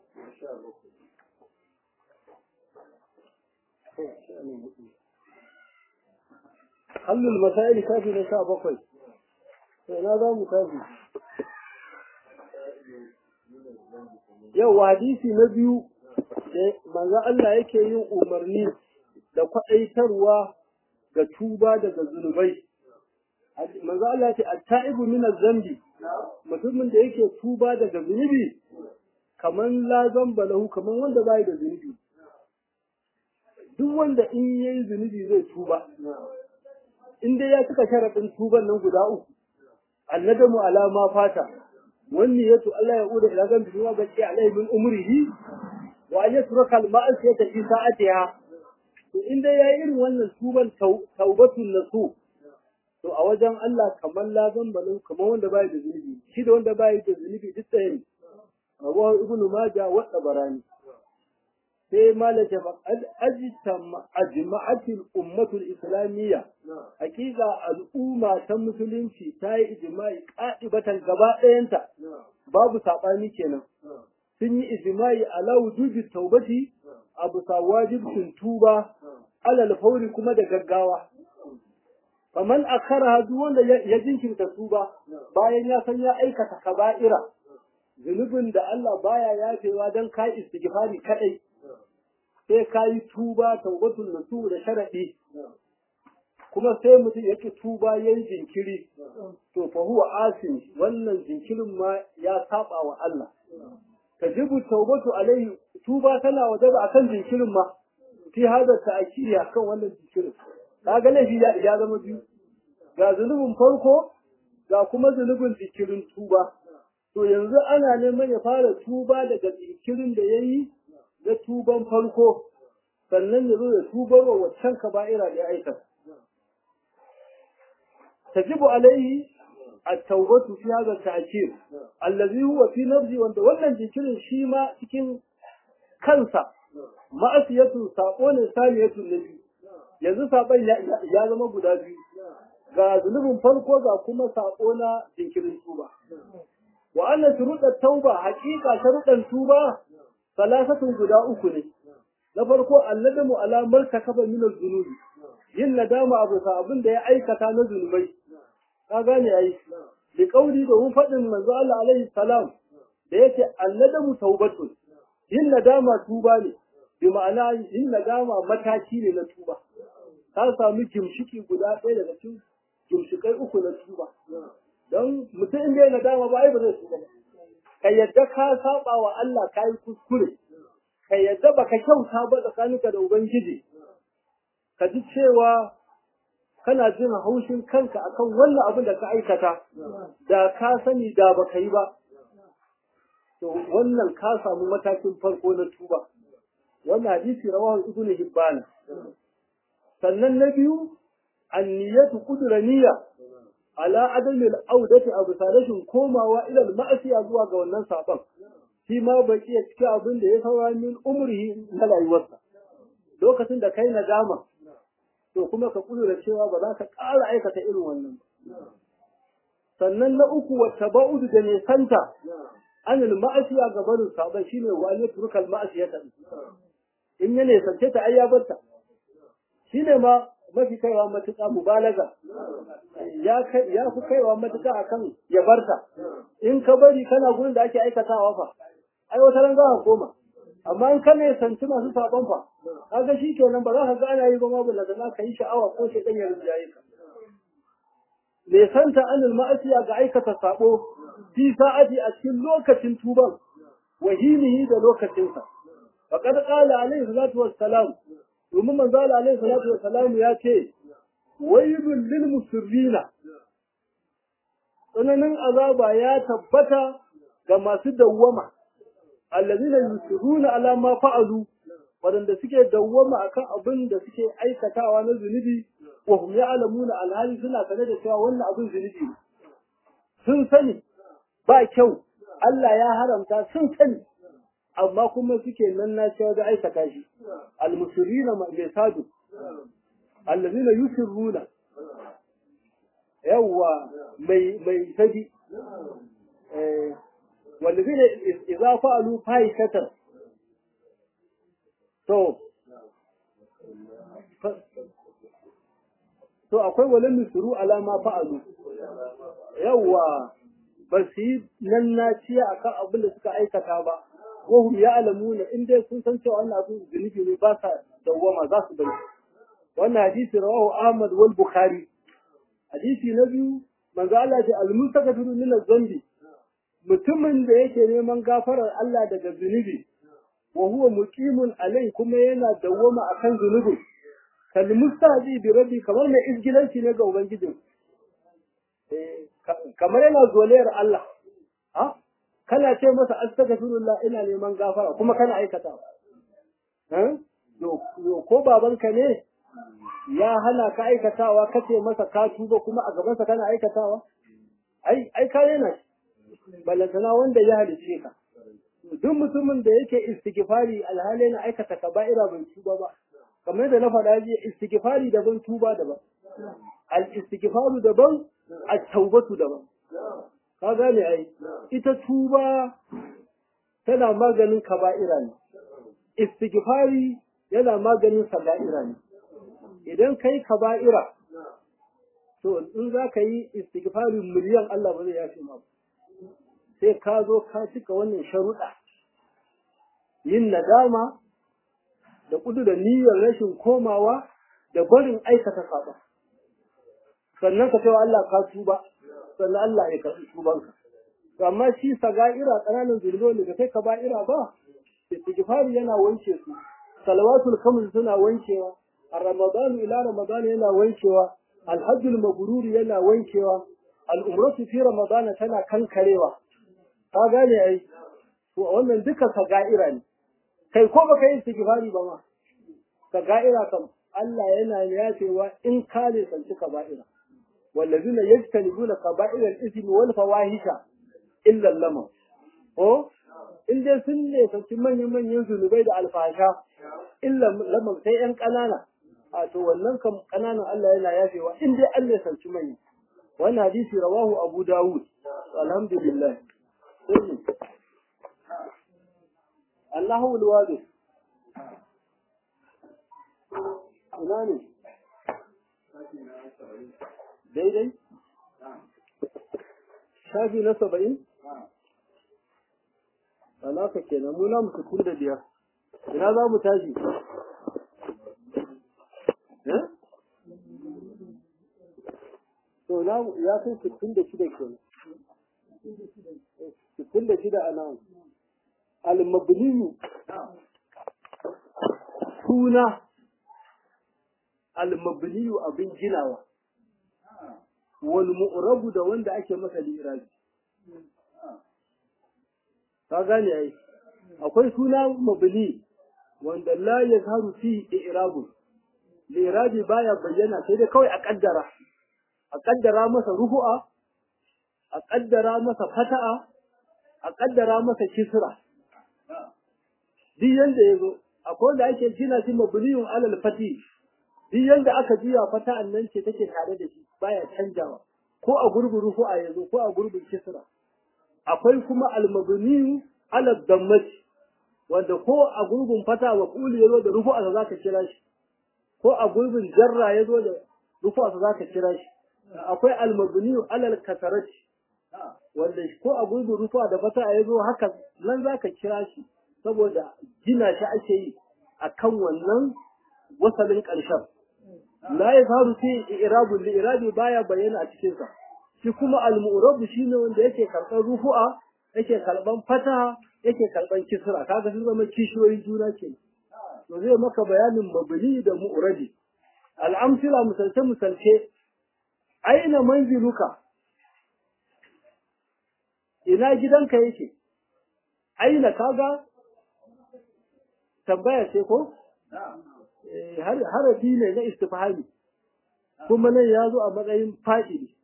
hallul masaili kafi na sha bakwai sai na za mu kafi yau hadisi na biyu da manzo Allah yake yin umarni da kwaɗaitarwa ga tuba daga zunubai manzo Allah ya ce at-ta'ibu min az-zambi mutumin da yake tuba daga zunubi kaman la zamba lahu kaman wanda bai da zunubi duk wanda in yayi zunubi zai tuba in dai ya cika sharaɗin tuban nan guda uku annadamu ala ma fata wanni yato Allah ya uda ila gambi wa baki alai min umrihi wa an yatruka al ma'asiyata fi sa'atiha to in dai yayi irin wannan tuban taubatun nasu to a wajen Allah kamar la zambalu kamar wanda bai da zunubi shi da wanda bai da zunubi duk ɗaya ne Abu Ibn Majah wa Tabarani sai malaka fa ajma'atil ummatul islamiyya hakika al'umma ta musulunci ta yi ijma'i qa'ibatan gaba ɗayanta babu sabani kenan sun yi ijma'i ala wujubi taubati abu sa wajibin tuba alal fauri kuma da gaggawa faman akhara duk wanda ya jinkirta tuba bayan ya san ya aikata kaba'ira zunubin da Allah baya yafewa dan kai istighfari kadai sai ka yi tuba taubatul nasu da sharaɗi kuma sai mutum yake tuba yayin jinkiri to fa huwa asin wannan jinkirin ma ya saba wa Allah tajibu taubatu alaihi tuba tana wajaba akan jinkirin ma fi hada ta'kiri akan wannan jinkirin kaga laifi ya ya zama biyu ga zunubin farko ga kuma zunubin jinkirin tuba to yanzu ana neman ya fara tuba daga jinkirin da yayi na tuban farko sannan ya zo ya tubar wa waccan kaba'ira da ya aikata. Tajibu alaihi at-taubatu fi hadha at-ta'khir allazi huwa fi nafsi wanda wannan jinkirin shi ma cikin kansa ma'asiyatu sako ne saniyatu nabi yanzu saban ya zama guda biyu ga zunubin farko ga kuma sako na jinkirin tuba wa anna shuruɗat tauba haƙiƙa sharuɗan tuba salasatun guda uku ne na farko annadamu ala martakaba min az-zunubi yin nadama abu sa abin da ya aikata na zunubai ka gane ai bi kauli da hu fadin manzo Allah alaihi salam da yake annadamu taubatun yin nadama tuba ne bi ma'ana yin nadama mataki ne na tuba ka samu gimshiki guda ɗaya daga cikin gimshikai uku na tuba don mutum in bai nadama ba ai ba zai tuba ba ka yadda ka saba wa Allah ka yi kuskure ka yadda baka kyauta ba tsakaninka da ubangiji ka ji cewa kana jin haushin kanka akan wannan abin da ka aikata da ka sani da baka yi ba to wannan ka samu matakin farko na tuba wannan hadisi rawahu ibnu hibban sannan na biyu anniyatu qudra niyya ala adami al-audati abu salashin komawa ila al-ma'asiya zuwa ga wannan saban shi ma baki ya cikin abin da ya saura min umrihi na rayuwarsa lokacin da kai nadama to kuma ka kudura cewa ba za ka ƙara aikata irin wannan ba sannan na uku wa tabaudu da nesanta anil ma'asiya ga barin saban shine wa ne turkal ma'asiyata in ya nesance ta ai ya barta shine ma mafi kaiwa matuƙa mubalaga ya ya fi kaiwa matuƙa akan ya barta in ka bari kana gurin da ake aikatawa fa ai wata ran za ka koma amma in ka ne sanci masu sabon fa kaga shi kenan ba za ka ga ana yi ba ma bulla da ka yi sha'awa ko shi dan ya rinjaye ka me santa anil ma'asiya ga aikata sabo fi sa'ati a cikin lokacin tuban wahimihi da lokacinsa faqad qala alaihi salatu wassalam domin manzo Allah alaihi salatu wa salam ya ce waylul lil musirrina tsananin azaba ya tabbata ga masu dawwama allazina yusirruna ala ma fa'alu wadanda suke dawwama akan abin da suke aikatawa na zunubi wa hum ya'lamuna alhali suna sane da cewa wannan abin zunubi sun sani ba kyau Allah ya haramta sun sani amma kuma suke nan na cewa da aikata shi almusirrina mai sadu allazina yusirruna yawwa mai mai sadi eh wallazina idza fa'alu fahishatan to to akwai walan nusuru ala ma fa'alu yawwa ba su yi nan na ciya akan abin da suka aikata ba wahum ya'lamuna in dai sun san cewa wannan abin zunubi ne ba sa dawwama za su bari wannan hadisi rawahu Ahmad wal Bukhari hadisi na biyu manzo Allah ya al-mustaqfiru min az-zambi mutumin da yake neman gafarar Allah daga zunubi wa huwa muqimun alai kuma yana dawwama akan zunubi kal mustaji bi rabbi kamar mai izgilanci ne ga ubangijin kamar yana zolayar Allah ha kana ce masa astaghfirullah ina neman gafara kuma kana aikata eh ko babanka ne ya hana ka aikatawa kace masa ka tuba kuma a gaban sa kana aikatawa ai ai ka yana balantana wanda ya halice ka duk mutumin da yake istighfari alhali na aikata kaba'ira bai tuba ba kamar da na faɗa jiya istighfari daban tuba daban al istighfaru daban at taubatu daban ka gane ai ita tuba tana maganin kaba'ira ne istighfari yana maganin saga'ira ne idan kai kaba'ira to in za ka yi istighfari miliyan Allah ba zai yafe ma sai ka zo ka cika wannan sharuɗa yin nadama da kudu da niyyar rashin komawa da barin aikata saba sannan ka cewa Allah ka tuba sannan Allah ya karɓi tubanka. To amma shi saga'ira ƙananan zulmi da kai kaba'ira ba, istighfari yana wanke su, salawatul kamul suna wankewa, a Ramadanu ila Ramadanu yana wankewa, alhajjul mabruri yana wankewa, al'umratu fi Ramadana tana kankarewa. Ka gane ai, to wannan duka saga'ira ne. Kai ko baka yi istighfari ba ma, saga'ira kam Allah yana yafewa in ka ne sanci kaba'ira. والذين يجتنبون كبائر الإثم والفواحش إلا اللمم ko in dai sun ne sauki manyan manyan zunubai da alfasha illa lamam sai yan ƙanana a to wannan kam ƙananan Allah yana yafewa in dai Allah sauki manyan wannan hadisi rawahu Abu Dawud alhamdulillah sai Allahu alwadi ina ne daidai shafi na saba'in alaka kenan mu na mu sukun da biyar ina za mu tashi to na ya kai sittin da shida kenan sittin da shida a nan al-mabniyu suna al-mabniyu abin ginawa wal mu'rabu da wanda ake masa lirabi ka gane ai akwai suna mabni wanda la yazharu fi i'rabu lirabi baya bayyana sai dai kawai a kaddara a kaddara masa rufu'a a kaddara masa fata'a a kaddara masa kisra duk yanda yazo akwai wanda ake gina shi mabniyun alal fati duk yanda aka juya fata'an nan ce take tare da shi baya canjawa ko a gurbin rufu'a yazo ko a gurbin kisra akwai kuma al-mabniyu ala dammati wanda ko a gurbin fata wa kuli yazo da rufu'a za ka kira shi ko a gurbin jarra yazo da rufu'a za ka kira shi akwai al-mabniyu ala al-kasarati wanda ko a gurbin rufu'a da fata yazo haka nan za ka kira shi saboda gina shi ake yi akan wannan wasalin ƙarshen la ya faru fi irabul li irabi baya bayyana a cikin sa shi kuma al-mu'rab shine wanda yake karban rufu'a yake karban fataha yake karban kisra kaga sun zama kishiyoyin juna ke to zai maka bayanin mabni da mu'rabi al-amsila misalce misalce aina manziluka ina gidanka yake aina kaga tambaya ce ko harafi ne na istifhami kuma nan ya zo a matsayin fa'ili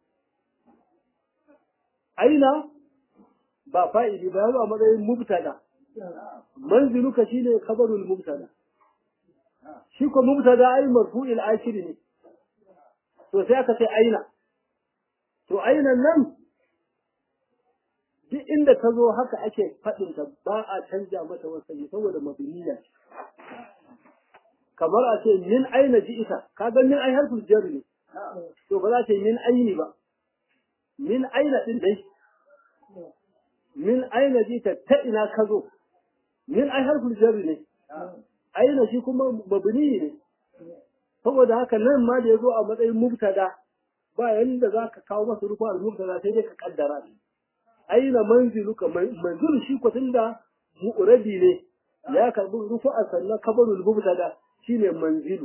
aina ba fa'ili ba ya zo a matsayin mubtada manziluka shine khabarul mubtada shi ko mubtada ai marfu'il akhir ne to sai aka ce aina to aina nan duk inda ta zo haka ake faɗin ta ba a canja mata wasani saboda mabniya kamar a ce min aina ji ita kaga min ai harfin jar ne to ba za ta min aini ba min aina din dai min aina ji ta ta ina ka zo min ai harfin jar ne aina shi kuma mabni ne saboda haka nan ma da ya zo a matsayin mubtada ba yanda za ka kawo masa rufa al-mubtada sai dai ka kaddara shi aina manziluka manzil shi ko tunda mu'radi ne ya karbi rufa sannan kabarul mubtada shine manzilu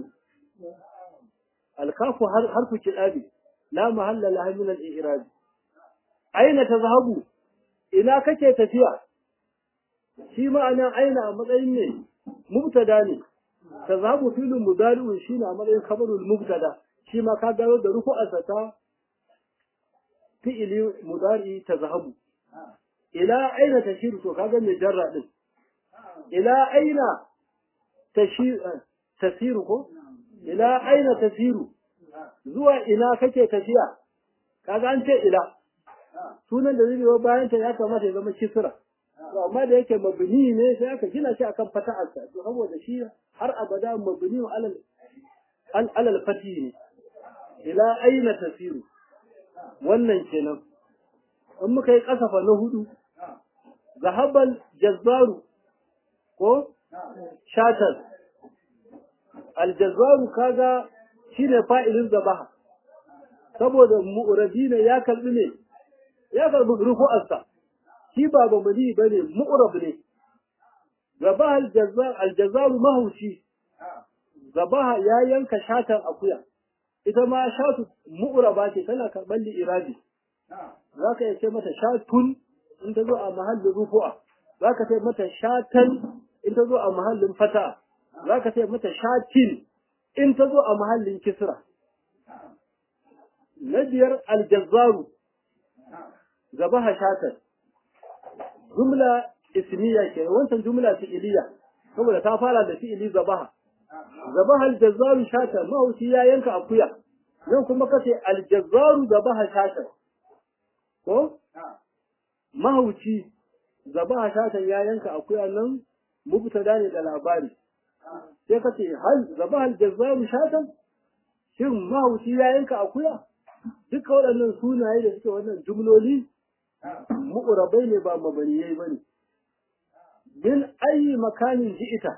alkafu harfu kidabi la mahalla laha min al-i'rab aina tazhabu ina kake tafiya shi ma'anan aina a matsayin ne mubtada ne tazhabu filun mudari'un shine a matsayin khabarul mubtada shi ma ka gano da rufu'arsa ta fi'ili mudari tazhabu ila aina tashiru to kaga mai jarra din ila aina tashiru tasiru ko ila aina tasiru zuwa ina kake tafiya kaga an ce ila sunan da zai biyo bayan ta ya kamata ya zama kisra to amma da yake mabni ne sai aka gina shi akan fata'arsa to saboda shi har abada mabni alal al alal fati ne ila aina tasiru wannan kenan in muka yi kasafa na hudu zahabal jazzaru ko shatar aljazzaru kaga shine fa'ilin zabaha saboda mu'rabi ne ya kalbi ne ya kalbi rufu'arsa shi ba bamali bane mu'rab ne zabaha aljazzar aljazaru mahushi zabaha ya yanka shatan akuya ita ma shatu mu'raba ce tana karban li irabi zaka iya ce mata shatun in ta zo a mahallin rufu'a zaka ce mata shatan in ta zo a mahallin fata za ka ce mata shatin in ta zo a mahallin kisra na biyar aljazzaru zabaha shatar jumla ismiya ke wancan jumla fi'iliya saboda ta fara da fi'ili zabaha zabaha aljazzaru shatar mahauci ya yanka akuya nan kuma kace aljazzaru zabaha shatar ko mahauci zaba shatan ya yanka akuya nan mubtada ne da labari sai ka ce hal zaba hal jazzaru shatan shin mahauci ya yanka akuya duka waɗannan sunaye da suke wannan jumloli mu'urabai ne ba mabaniyai ba ne min ayi makanin ji'ita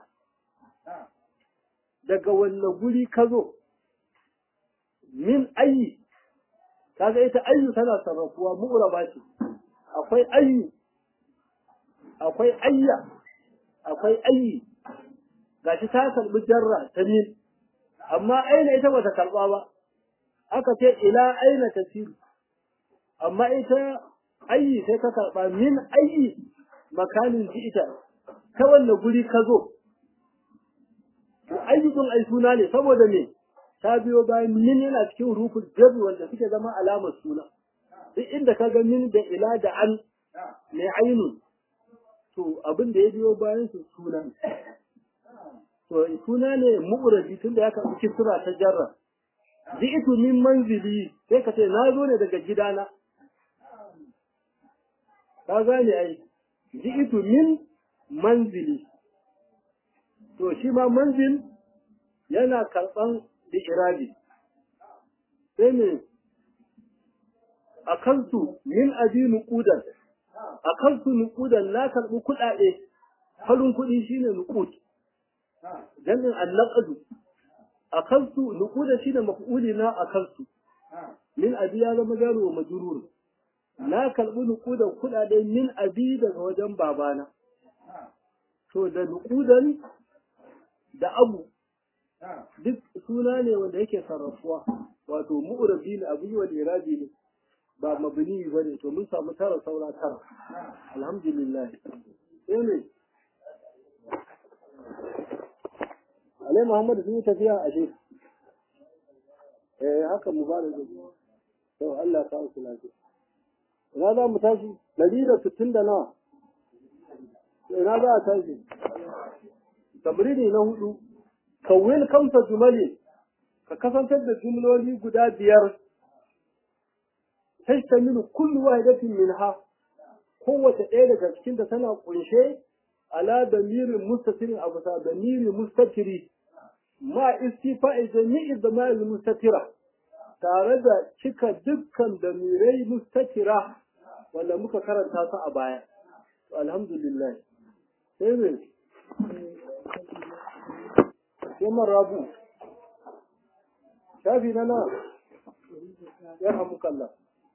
daga wanne guri ka zo min ayi kaga ita ayyu tana sarrafuwa mu'raba ce akwai ayyu akwai ayya akwai ayyi gashi ta karbi jarra ta min amma aina ita bata karba ba aka ce ila aina tasiru amma ita ayyi sai ka karba min ayyi makanin ji ita ta wanne guri ka zo to ayyukun ai suna ne saboda me ta biyo bayan min yana cikin rufin jabi wanda suke zama alamar suna duk inda ka ga min da ila da an mai ainu to abin da ya biyo bayan su suna to suna ne mu'urabi tun da ya karɓi kisra ta jarra ji'tu min manzili sai ka ce na zo ne daga gidana ka gane ai ji'tu min manzili to shi ma manzil yana karɓan da irabi sai ne a kansu min abi nuqudan a kansu nuqudan na karɓi kuɗaɗe farin kuɗi shine nuqud jami'in annaqadu a kansu nuquda shine maf'uli na a kansu min abi ya zama jaro wa majrur na karɓi nuqudan kuɗaɗe min abi daga wajen babana to da nuqudan da abu duk suna ne wanda yake sarrafuwa wato mu'rabi ne abu wa irabi ne ba mabni ba ne to mun samu tara saura tara alhamdulillah sai ne alai muhammad sun yi tafiya a shi eh haka mubarak to Allah ka su lafiya ina za mu tashi ɗari da sittin da nawa ina za a tashi tamrini na hudu kawil kamsa jumali ka kasantar da jumloli guda biyar tashtamilu kullu wahidatin minha kowace ɗaya daga cikin da tana kunshe ala damirin mustatirin abu sa damirin mustatiri ma istifa'i jami'i damal mustatira tare da cika dukkan damirai mustatira wanda muka karanta su a baya alhamdulillah sai ne sai rabu shafi na na ya hamu kalla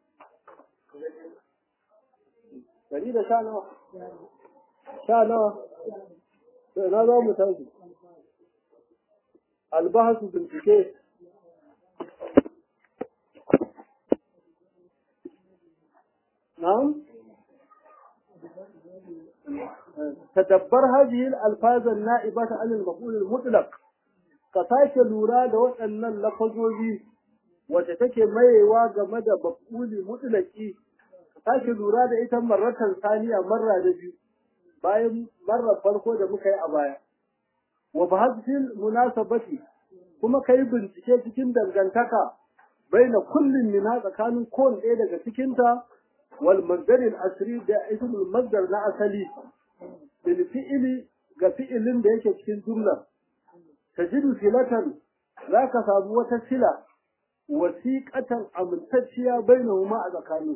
dari da sha nawa sha nawa sai na za mu tashi albahasu bincike na'am تدبر هذه الألفاظ النائبة عن المفعول المطلق كساك لورا da waɗannan lafazozi wacce take mayewa game da maf'uli mutlaki sake lura da ita marratan saniya marra da biyu bayan marrar farko da muka yi a baya wa bahsil munasabati kuma kai bincike cikin dangantaka baina kullin min tsakanin kowane ɗaya daga cikinta wal masdarin asri da ismul masdar na asali bil fi'ili ga fi'ilin da yake cikin jumla tajidu silatan zaka samu wata sila wasiqatan amintacciya bainahuma a tsakanin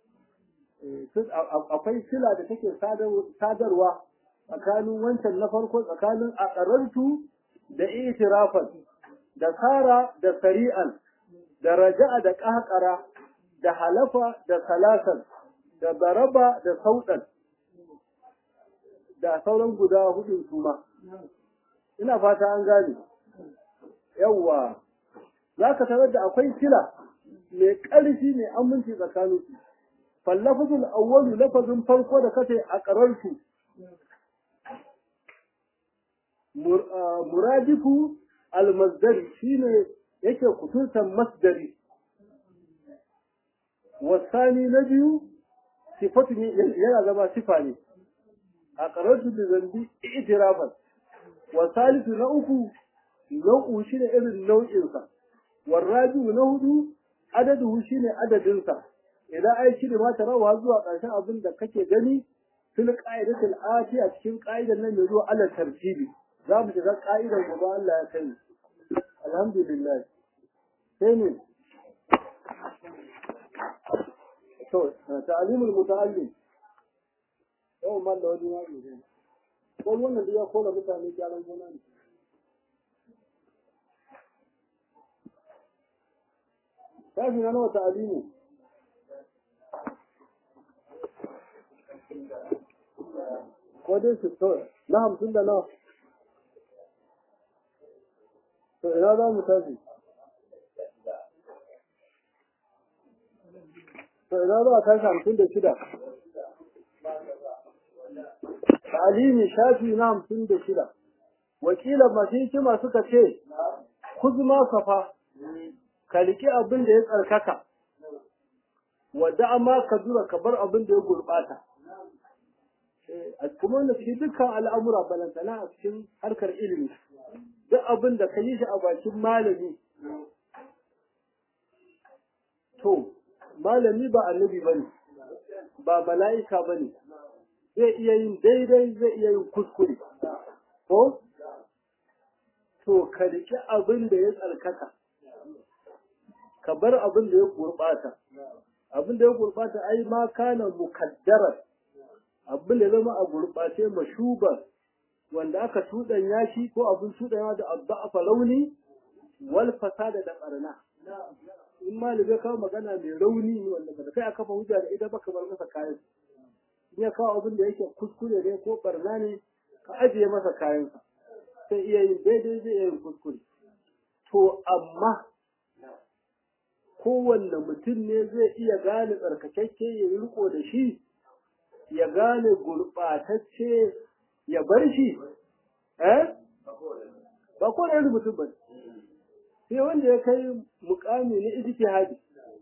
akwai sila da take sadarwa tsakanin wancan na farko tsakanin aqarrantu da itirafan da sara da sari'an da raja'a da qahqara da halafa da salasan da daraba da saudan da sauran guda hudu su ma ina fata an gane yawwa za ka tarar da akwai sila mai ƙarfi mai aminci tsakanin su fallafazul awwalu lafazin farko da kace a ƙararsu muradifu almasdari shine yake kutuntan masdari wasani na biyu sifatu yana zama sifa ne a ƙararsu da zambi itirafan wasalisu na uku nau'u shine irin nau'insa warrabi'u na hudu adadu shine adadinsa idan ai shi ma tarawa zuwa ƙarshen abin da kake gani fil qa'idatil atiya cikin qa'idan nan yazo ala tartibi za mu shiga qa'idan gaba Allah ya kai alhamdulillah sai ne to ta'limul muta'allim yau man da wani wani ne ko wannan da ya kola mutane gyaran gona ne tafi na nawa ta'alimu ko dai su to na hamsin da nawa to ina za mu tafi to ina za a tashi hamsin da shida ta'alimi shafi na hamsin da shida wakilan masu hikima suka ce kuzma safa ka riƙi abin da ya tsarkaka wadda amma ka zura ka bar abin da ya gurɓata a kuma wanda cikin dukkan al'amura balantana a cikin harkar ilimi duk abin da ka yi shi a bakin malami to malami ba annabi ba ne ba mala'ika ba ne zai iya yin daidai zai iya yin kuskure ko to ka riƙi abin da ya tsarkaka ka bar abin da ya gurɓata abin da ya gurɓata ai ma kana mukaddarar abin da zama a gurɓace mashubar wanda aka tuɗanya shi ko abin tuɗanya da abba launi wal fasada da ɓarna in malami kawo magana mai rauni wanda ba da kai a kafa hujja da ita ba ka bar masa kayan in ya kawo abin da yake kuskure ne ko ɓarna ne ka ajiye masa kayansa sai iya yin daidai zai iya yin kuskure to amma kowanne mutum ne zai iya gane tsarkakakke ya yi riko da shi ya gane gurɓatacce ya bar shi eh ba ko da mutum ba sai wanda ya kai mukami na ijtihadi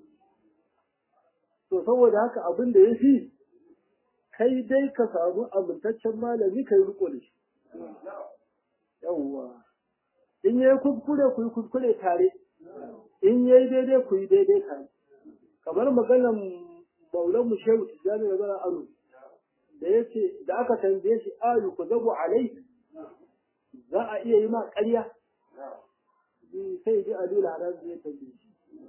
to saboda haka abin da ya fi kai dai ka samu amintaccen malami kai riko da shi yawwa in yayi kuskure ku yi kuskure tare in yayi daidai ku yi daidai tare kamar maganan maulan mu shehu tijjani da zara anu da yace da aka tambaye shi ayu ku zabu alai za a iya yi ma ƙarya sai ji alu laran zai tambaye shi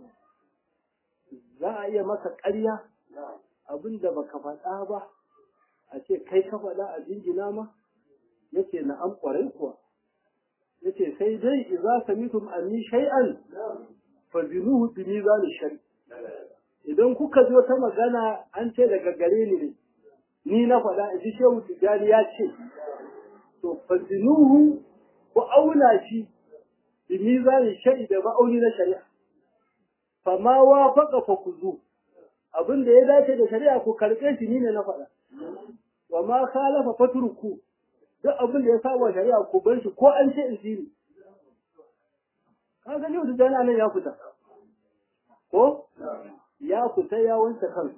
za a iya maka ƙarya abinda baka faɗa ba a ce kai ka faɗa a jingina ma yace na an ƙwarai kuwa yace sai dai idza samitum anni shay'an fazinuhu bi mizan shari idan kuka ji wata magana an ce daga gare ni ne ni na faɗa in ji shehu tijani ya ce to fazinuhu ku auna shi bi mizan shari da ma'auni na shari'a fa ma wafaqa fa kuzu abin da ya dace da shari'a ku karɓe shi ni ne na faɗa wa ma khalafa fatruku duk abin da ya saba shari'a ku bar shi ko an ce in siri ka gani wata jana nan ya fita ko ya fita ya wanke kan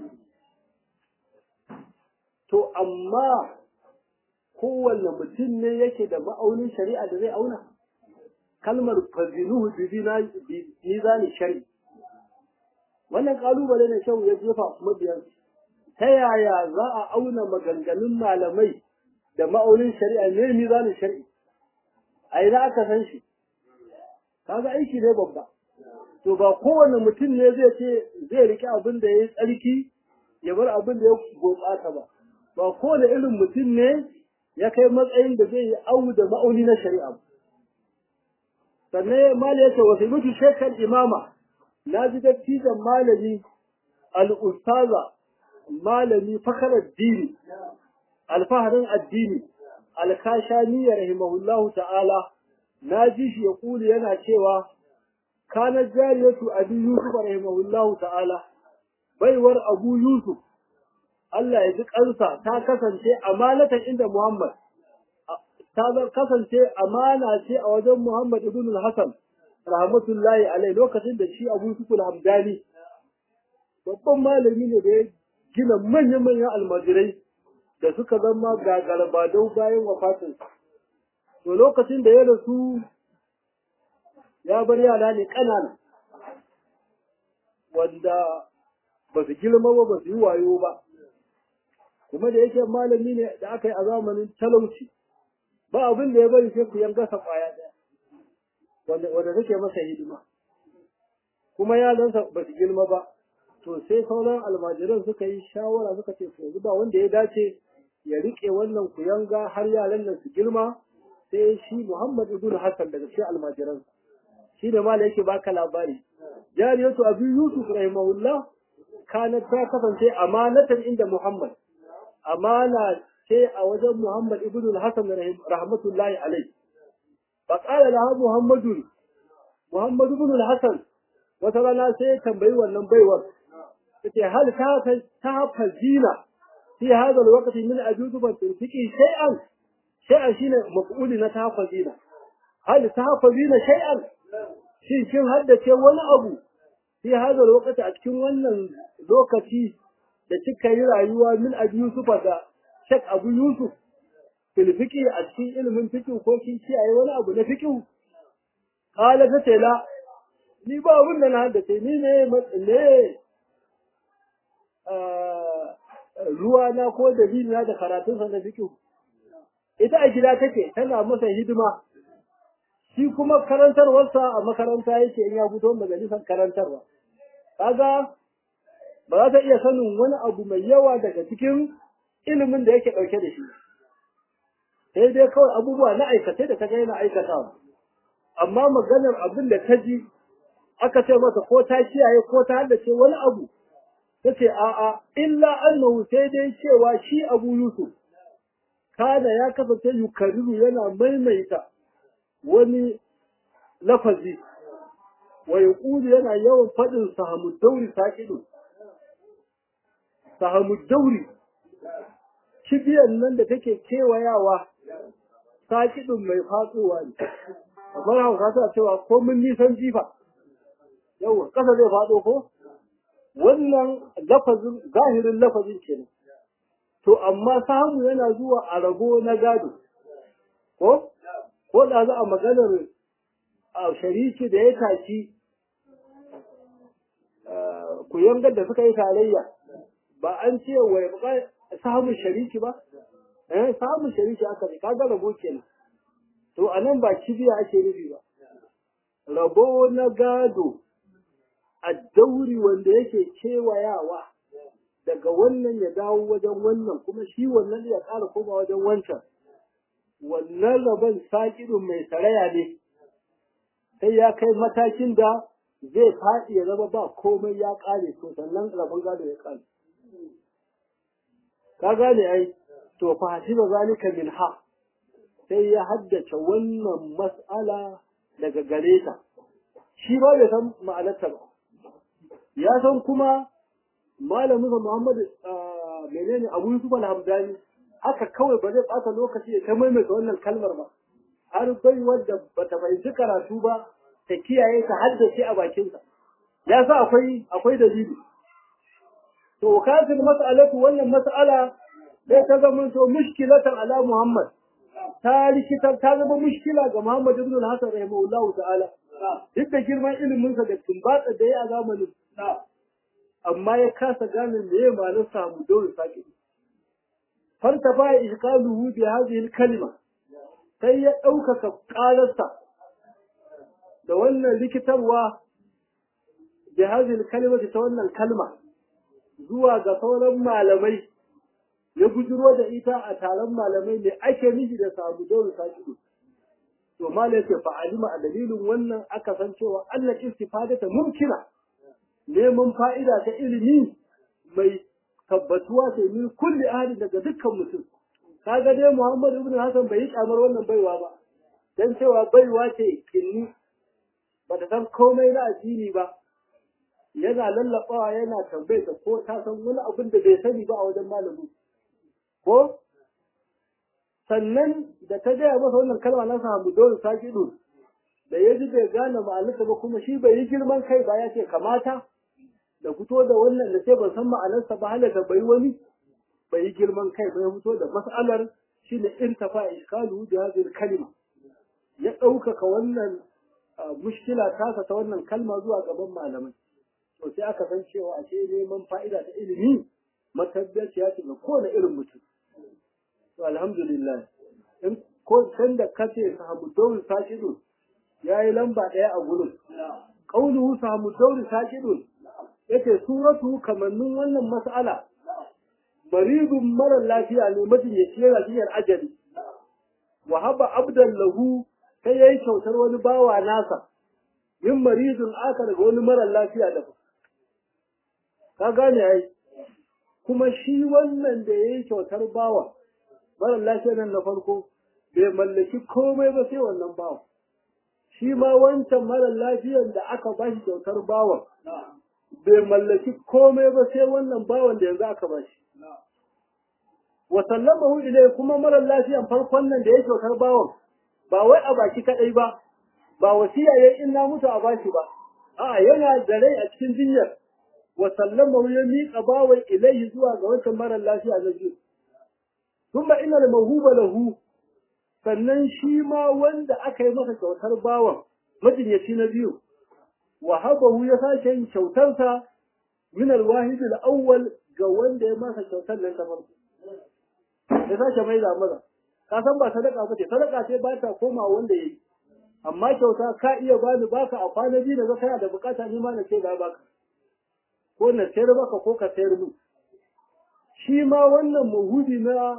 to amma kowanne mutum ne yake da ma'aunin shari'a da zai auna kalmar fazinuhu bi mizani shari wannan kalubale ne kyau ya jefa mabiyan ta yaya za a auna maganganun malamai da ma'aunin shari'a ne mizanin shari'i a ina aka san shi kaga aiki ne babba to ba kowane mutum ne zai ce zai rike abin da ya yi tsarki ya bar abin da ya gurɓata ba ba kowane irin mutum ne ya kai matsayin da zai yi awu da ma'auni na shari'a sannan mali ya ce wasu mutu shekar imama na ji dattijan malami al'ustaza malami fakarar dini alfaharin addini alkashani ya rahimahullahu ta'ala na ji shi ya kuli yana cewa kana jariyatu abi yusuf rahimahullahu ta'ala baiwar abu yusuf Allah ya ji kansa ta kasance amanatan inda Muhammad ta kasance amana ce a wajen Muhammad ibn al-Hasan rahmatullahi alai lokacin da shi Abu Yusuf al-Hamdani babban malami ne da ya gina manyan-manyan almajirai da suka zama gagarabadau bayan wafatin to lokacin da ya rasu ya bar yara ne ƙanana wanda ba su girma ba ba su yi wayo ba kuma da yake malami ne da aka yi a zamanin talauci ba abin da ya bari sai ku yanga sa kwaya daya wanda wanda take masa hidima kuma yaransa ba su girma ba to sai sauran almajiran suka yi shawara suka ce yanzu ba wanda ya dace ya rike wannan kuyanga har yaran nan su girma sai shi Muhammad ibn Hassan daga cikin almajiran shi da mala yake baka labari jariyatu abu yusuf rahimahullah kana ta kasance amanatan inda Muhammad amana ce a wajen Muhammad ibn Hassan rahmatullahi alaihi fa qala laha Muhammadu Muhammad ibn Hassan wata rana sai ya tambayi wannan baiwar yace hal ta ta fazina fi hada alwaqti min ajudu ban tunfiki shay'an shay'an shine maf'uli na ta fazina hal ta fazina shay'an shin kin haddace wani abu fi hada alwaqti a cikin wannan lokaci da kika yi rayuwa min abi Yusuf da Sheikh Abu Yusuf fil fiqi a cikin ilimin fiqi ko kin kiyaye wani abu na fiqi qala ta ce la ni ba abin da na haddace ni ne ne ruwa na ko dalili na da karatun sa na fiqh ita a gida take tana masa hidima shi kuma karantarwarsa a makaranta yake in ya fito majalisar karantarwa kaga ba za ta iya sanin wani abu mai yawa daga cikin ilimin da yake ɗauke da shi sai dai kawai abubuwa na aikace da ta ga yana aikatawa amma maganar abin da ta ji aka ce masa ko ta kiyaye ko ta haddace wani abu ta ce a'a illa annahu sai dai cewa shi abu yusuf kada ya kasance yukariru yana maimaita wani lafazi wa yaqulu yana yawan faɗin sahamud dauri saqidu sahamud dauri kibiyan nan da take kewayawa saƙiɗin mai fatsowa ne kamar hauka ta cewa ko mun nisan jifa yau ƙasa zai faɗo ko wannan lafazin zahirin lafazin kenan to amma samu yana zuwa a rabo na gado ko ko da za a maganar a shariki da ya tashi ku yangar da suka yi tarayya ba an ce wa ya samun shariki ba eh samun shariki aka ne kaga rabo kenan to anan ba kibiya ake nufi ba rabo na gado a dauri wanda yake kewayawa daga wannan ya dawo wajen wannan kuma shi wannan ya ƙara koma wajen wancan wannan rabon saƙirin mai saraya ne sai ya kai matakin da zai faɗi ya zama ba komai ya ƙare to sannan rabon gado ya ƙare ka gane ai to fa hasiba zalika min ha sai ya haddace wannan mas'ala daga gare ta shi ba bai san ma'anarta ba ya san kuma malamin sa Muhammad menene Abu Yusuf al-Hamdani haka kawai ba zai ɓata lokaci ya ta maimaita wannan kalmar ba har bai wadda bata fahimci karatu ba ta kiyaye ta haddace a bakinsa ya sa akwai akwai dalili to kafin mas'alatu wannan mas'ala sai ta zama to mushkilatan ala Muhammad ta likitar ta zama mushkila ga Muhammad ibn al-Hasan rahimahullahu ta'ala duk da girman ilimin sa da tumbatsa da ya a zamanin amma ya kasa gane me ya malin samu dole saki farta ba ishqaluhu bi hadhihi al-kalima sai ya ɗaukaka ƙararsa da wannan likitarwa da hadhihi al-kalima ta wannan kalma zuwa ga sauran malamai ya bujiro da ita a taron malamai ne ake nufi da samu dole sakido to malai ce fa alima a dalilin wannan aka san cewa Allah istifadata mumkina neman fa'ida ta ilimi mai tabbatuwa ce min kulli ahadin daga dukkan mutum kaga dai Muhammad ibn Hassan bai yi kamar wannan baiwa ba dan cewa baiwa ce kinni bata san komai na addini ba yana lallabawa yana tambaye ta ko ta san wani abin da bai sani ba a wajen malami ko sannan da ta gaya masa wannan kalma na samu dole sakidu da ya ji bai gane ma'anarsa ba kuma shi bai yi girman kai ba ya ce kamata da fito da wannan da sai ban san ma'anarsa ba halaka bai wani bai yi girman kai ba ya fito da mas'alar shi ne irtafa iskalu da hadhihi kalima ya ɗaukaka wannan mushkila tasa ta wannan kalma zuwa gaban malamai to sai aka san cewa ashe neman fa'ida ta ilimi matabbaciya ce ga kowane irin mutum to alhamdulillah in ko san da kace sahabu dawul sakidun yayi lamba ɗaya a gurin qauluhu sahabu dawul sakidun yace suratu kamannin wannan mas'ala maridun mara lafiya ne majinyaci yana jinyar ajali wa haba abdan lahu sai yayi kyautar wani bawa nasa min maridun aka daga wani mara lafiya da ka gane ai kuma shi wannan da yayi kyautar bawa mara lafiya nan na farko bai mallaki komai ba sai wannan bawa shi ma wancan mara lafiyan da aka bashi kyautar bawa bai mallaki komai ba sai wannan bawan da yanzu aka bashi wa sallamahu ilai kuma mara lafiyan farkon nan da ya kyautar bawan ba wai a baki kadai ba ba wasiya yayi in na mutu a bashi ba a'a yana da rai a cikin jinyar wa sallamahu ya miƙa bawan ilai zuwa ga wancan mara lafiya na biyu thumma inna al-mawhuba lahu sannan shi ma wanda aka yi masa kyautar bawan majinyaci na biyu wa habahu ya sake yin kyautarsa min al-wahid al-awwal ga wanda ya masa kyautar nan ta farko ya sake mai da maza ka san ba sadaka ba ce sadaka ce ba ta koma wanda yayi amma kyauta ka iya bani baka a kwana biyu da kana da bukata ni ma na ce ga baka ko na sayar baka ko ka sayar mu shi ma wannan muhudi na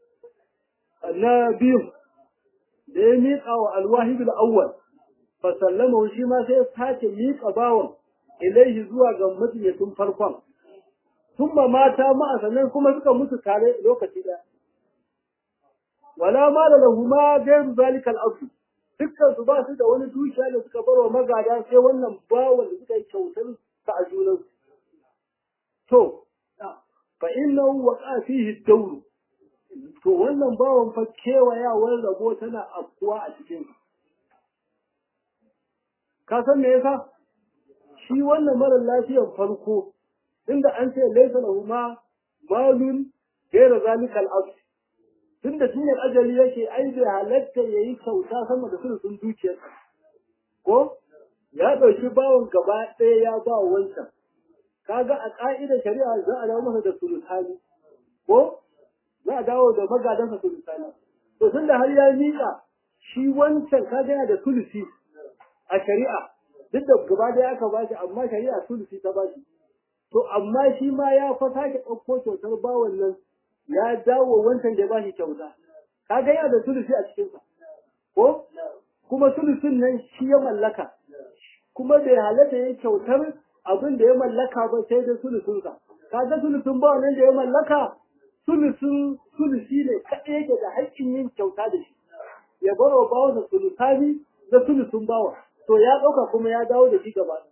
na biyu da ya miƙa wa alwahid al-awwal fa sallama shi ma sai ya sake miƙa bawon ilaihi zuwa ga majalisin farkon thumma mata ma sannan kuma suka mutu tare lokaci ɗaya wala ma da lahu ma gairu zalika al-asl dukkan su ba su da wani dukiya da suka barwa magada sai wannan bawon da suka yi kyautar ta a junan to fa innahu waqa fihi ad-dawr to wannan bawon fa kewayawar rabo tana afkuwa a cikin ka san me yasa shi wannan mara lafiyar farko inda an ce laysa lahu ma malun ghayra zalika al-asl tunda jinyar ajali yake ai bai halatta yayi kyauta sama da sun dukiyar ko ya dauki bawon gaba ɗaya ya ba wancan kaga a ka'idar shari'a za a dawo masa da sulutani ko za a dawo da magadansa sulutani to tunda har ya miƙa shi wancan kaga yana da sulusi a shari'a duk da gaba ɗaya aka ba shi amma shari'a sulusi ta ba shi to amma shi ma ya fa sake ɗauko kyautar bawan nan ya dawo wancan da ba shi kyauta kaga yana da sulusi a cikinsa ko kuma sulusin nan shi ya mallaka kuma bai halatta ya kyautar abin da ya mallaka ba sai da sulusunsa kaga sulusun ba nan da ya mallaka sulusun sulusi ne kaɗai yake da haƙƙin yin kyauta da shi ya bar wa bawa da sulusani da sulusun bawa to ya ɗauka kuma ya dawo da shi gaba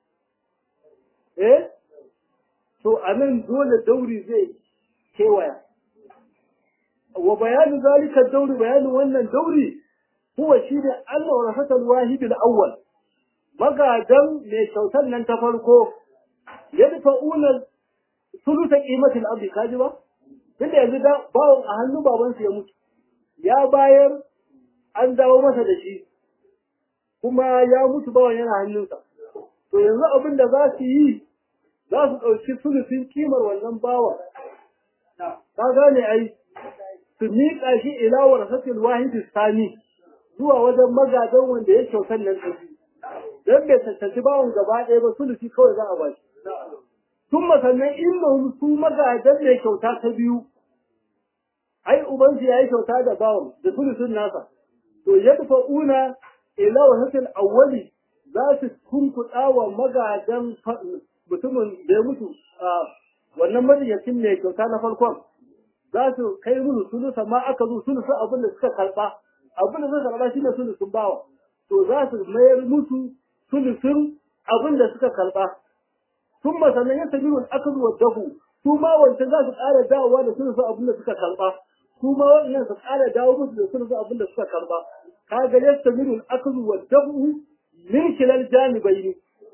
eh to a nan dole dauri zai kewaya wa bayanin zalika dauri bayanin wannan dauri huwa shi ne Allah wa rafatal wahid al-awwal magadan mai kyautar nan ta farko yadfa'una sulusa qimatil abdi kaji ba tunda yanzu da bawon a hannun babansu ya mutu ya bayar an dawo masa da shi kuma ya mutu bawan yana hannunsa to yanzu abin da za su yi za su ɗauki sulusin kimar wannan bawan ka gane ai su miƙa shi ila warasatil wahidi sani zuwa wajen magadan wanda ya kyautar nan da dan bai tantance bawon gaba ɗaya ba sulusi kawai za a ba shi tun sannan inda su magadan mai kyauta ta biyu ai ubansu ya yi kyauta da bawon da sulusin nasa to yadda una ila warasatil awwali za su kunkuɗa wa magadan mutumin da ya mutu wannan majiyacin mai kyauta na farkon za su kai musu sulusa ma aka zo sulusa abin da suka karba abin da suka karba shine sulusun bawa to za su mayar musu sulusun abin da suka karba sun sannan ya tabi wani aka zuwa dahu su ma wancan za su ƙara dawowa da sulusun abin da suka karba su ma wannan su ƙara dawo musu da sulusun abin da suka karba kaga ya tabi wani aka zuwa dahu min kilal janibai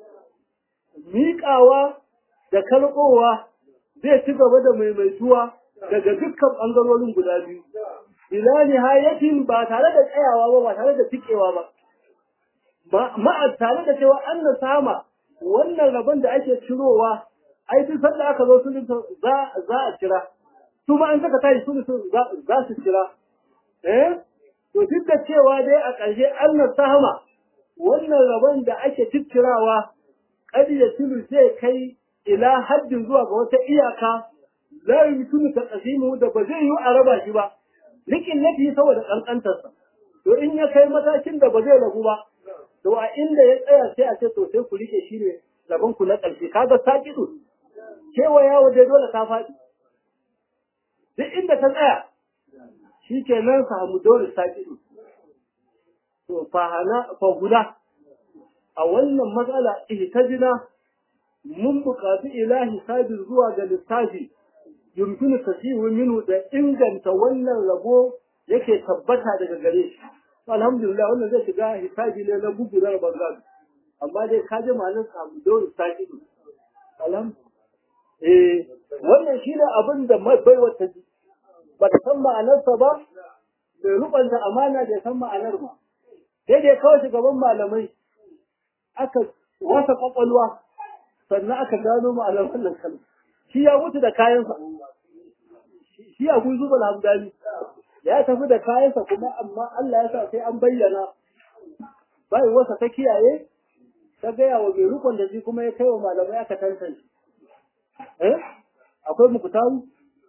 miƙawa da karɓowa zai ci gaba da maimaituwa daga dukkan ɓangarorin guda biyu. Ila nihayatin ba tare da tsayawa ba, ba tare da tikewa ba. Ma'a tare da cewa an na sama wannan rabon da ake cirowa ai duk sanda aka zo sulhu za za a kira su ma an saka tashi sulhu za su kira eh to duk da cewa dai a ƙarshe Allah sahama wannan rabon da ake tikkirawa kadi da sulhu zai kai ila haddin zuwa ga wata iyaka la yumkinu taqsimu da ba zai yi a raba shi ba likin nafi saboda kankantarsa to in ya kai matakin da ba zai ragu ba to a inda ya tsaya sai a ce to sai ku rike shi ne rabon ku na ƙarshe kaga sakidu cewa yawo dai dole ta faɗi duk inda ta tsaya shi ke nan samu dole sakidu to fahana fa guda a wannan matsala ihtajina mun buƙaci ilahi sabir zuwa ga lissafi yumkinu tasihu minhu da inganta wannan rabo yake tabbata daga gare shi alhamdulillah wannan zai shiga hisabi ne na bugu na bangal amma dai ka ji malin samu dole sakidu alham eh wannan shine abin da mai baiwa ta ji ba ta san ma'anarsa ba bai rubanta amana da san ma'anar ba sai dai kawai shugaban malamai aka wasa kwakwalwa sannan aka gano ma'anar wannan kalma shi ya mutu da kayansa shi abu zuba hamdani ya tafi da kayansa kuma amma Allah ya sa sai an bayyana bai wasa ta kiyaye ta gaya wa mai rukun da shi kuma ya kai wa malamai aka tantance eh akwai muku taru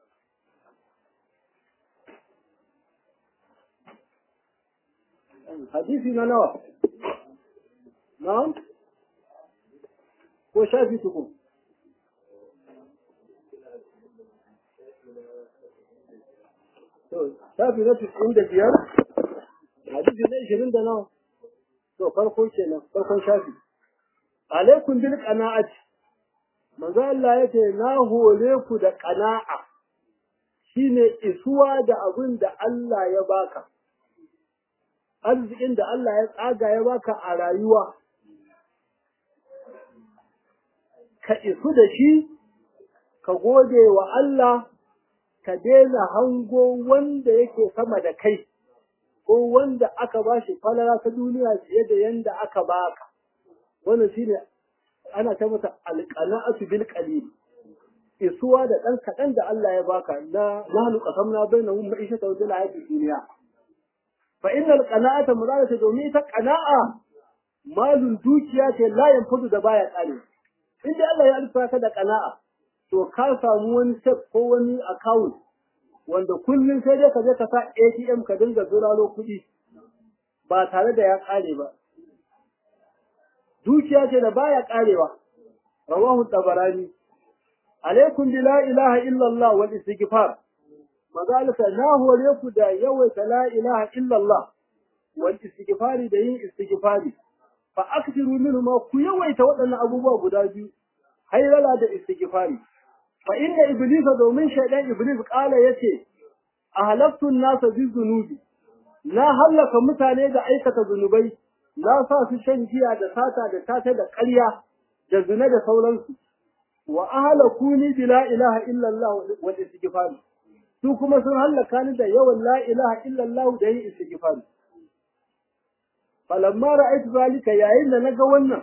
hadisi na nawa na'am ko shafi tukun shafi na cikin da biyar hadisi na ishirin da nawa to farko kenan farkon shafi alaikum bil qana'ati manzo Allah yace na hore ku da qana'a shine isuwa da abin da Allah ya baka arzikin da Allah ya tsaga ya baka a rayuwa ka isu da shi ka gode wa Allah ka daina hango wanda yake sama da kai ko wanda aka ba shi falala ta duniya fiye da yanda aka baka wannan shine ana ta mata alqana'atu bil qalil isuwa da dan kadan da Allah ya baka na nahnu qasamna bainahum ma'ishata wa hayati dunya fa innal qana'ata mudalata domin ta qana'a malun dukiya ce la yanfudu da baya kare inda Allah ya alfa ka da qana'a to ka samu wani step ko wani account wanda kullum sai dai ka je ka sa ATM ka dinga zuralo kuɗi ba tare da ya ƙare ba. Dukiya ce da baya ƙarewa, rawahu tabarani. Alaikum bi la ilaha illallah wal istighfar. Mazalika na hore ku da yawaita la ilaha illallah wal istighfari da yin istighfari. Fa aksiru minhu ma ku yawaita waɗannan abubuwa guda biyu. Hayrala da istighfari. fa inna iblisa domin shaidan iblis kala yace ahlaktu an-nasa bi dhunubi na halaka mutane da aikata zunubai na sa su shan giya da sata da tata da ƙarya da zina da sauransu wa ahlakuni bi la ilaha illa Allah wal istighfar su kuma sun halaka ni da yawan la ilaha illa Allah da yin istighfar falamma ra'aytu zalika yayin da naga wannan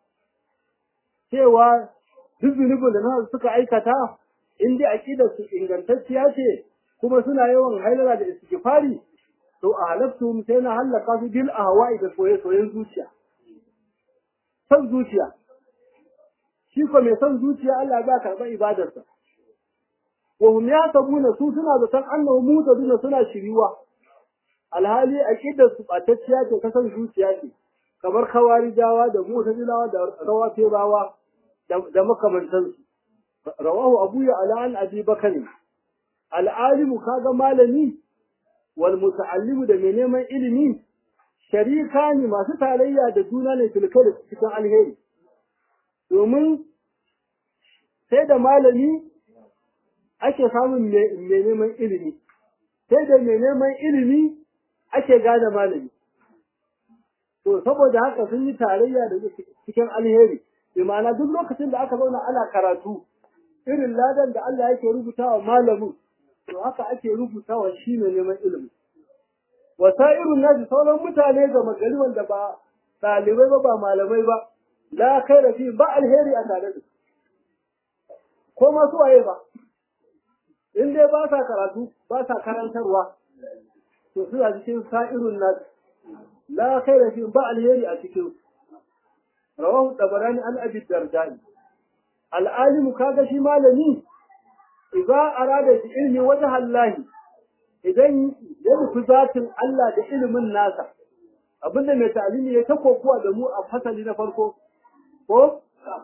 cewa duk zunubin da na suka aikata in dai aqidar su ingantacciya ce kuma suna yawan hailala da istighfari to a halaftu sai na halaka su bil ahwa'i da soye soyen zuciya san zuciya shi ko mai san zuciya Allah ya karɓa ibadarsa wa hum yasabuna su suna da san annahu mutaduna suna shiriwa alhali aqidar su batacciya ce ta san zuciya ce kamar kawarijawa da mutazilawa da rawafirawa da makamantansu rawahu abu ya ala an abi bakari al'alimu kaga malami wal muta'allimu da mai neman ilimi sharika ne masu tarayya da juna ne filka da cikin alheri domin sai da malami ake samun mai neman ilimi sai da mai neman ilimi ake gane malami to saboda haka sun yi tarayya da cikin alheri bi ma'ana duk lokacin da aka zauna ana karatu irin ladan da Allah yake rubutawa malamin to haka ake rubutawa shi ne neman ilimi wasa'irun nasu sauran mutane ga magari wanda ba ɗalibai ba ba malamai ba la kai fi ba alheri a tare da ko masu waye ba in dai ba sa karatu ba sa karantarwa to suna cikin sa'irun nas la khaira fi ba alheri a cikin rawahu tabarani an abi dardani al'alimu kaga shi malami idza arada bi ilmi wajha Allah idan ya nufi zatin Allah da ilimin nasa abinda mai ta'alimi ya ta kokuwa da mu a fasali na farko ko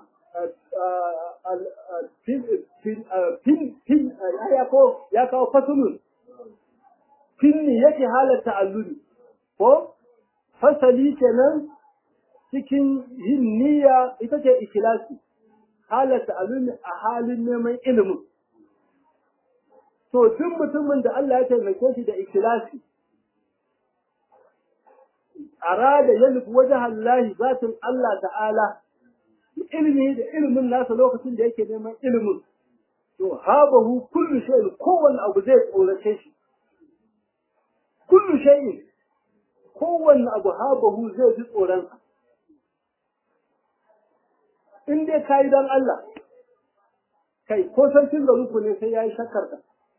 fin ya kawo fasulun finni yake halatta alluri ko fasali kenan cikin yin niyya ita ce ikilasi halatta alluri a halin neman ilimin to duk mutumin da Allah ya taimake shi da ikilasi arada ya nufi wajen Allah zatin Allah ta'ala ilimi da ilimin nasa lokacin da yake neman ilimin to habahu kullu shay'in kowanne abu zai tsorace shi kullu shay'in kowanne abu habahu zai ji tsoron sa in dai kai dan Allah kai ko sarkin da ruku ne sai yayi shakkar ka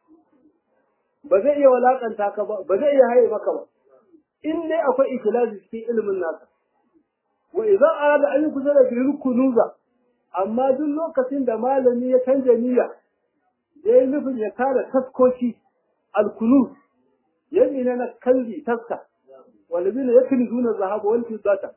ba zai iya walakanta ka ba ba zai iya haye maka ba in dai akwai ikhlasi cikin ilimin nasa wa idza arada an yukzara bi kunuza amma duk lokacin da malami ya canja niyya yayi nufin ya kare taskoki alkunuz yayi ne na kalbi taska walibina yaknizuna zahaba wal fiddata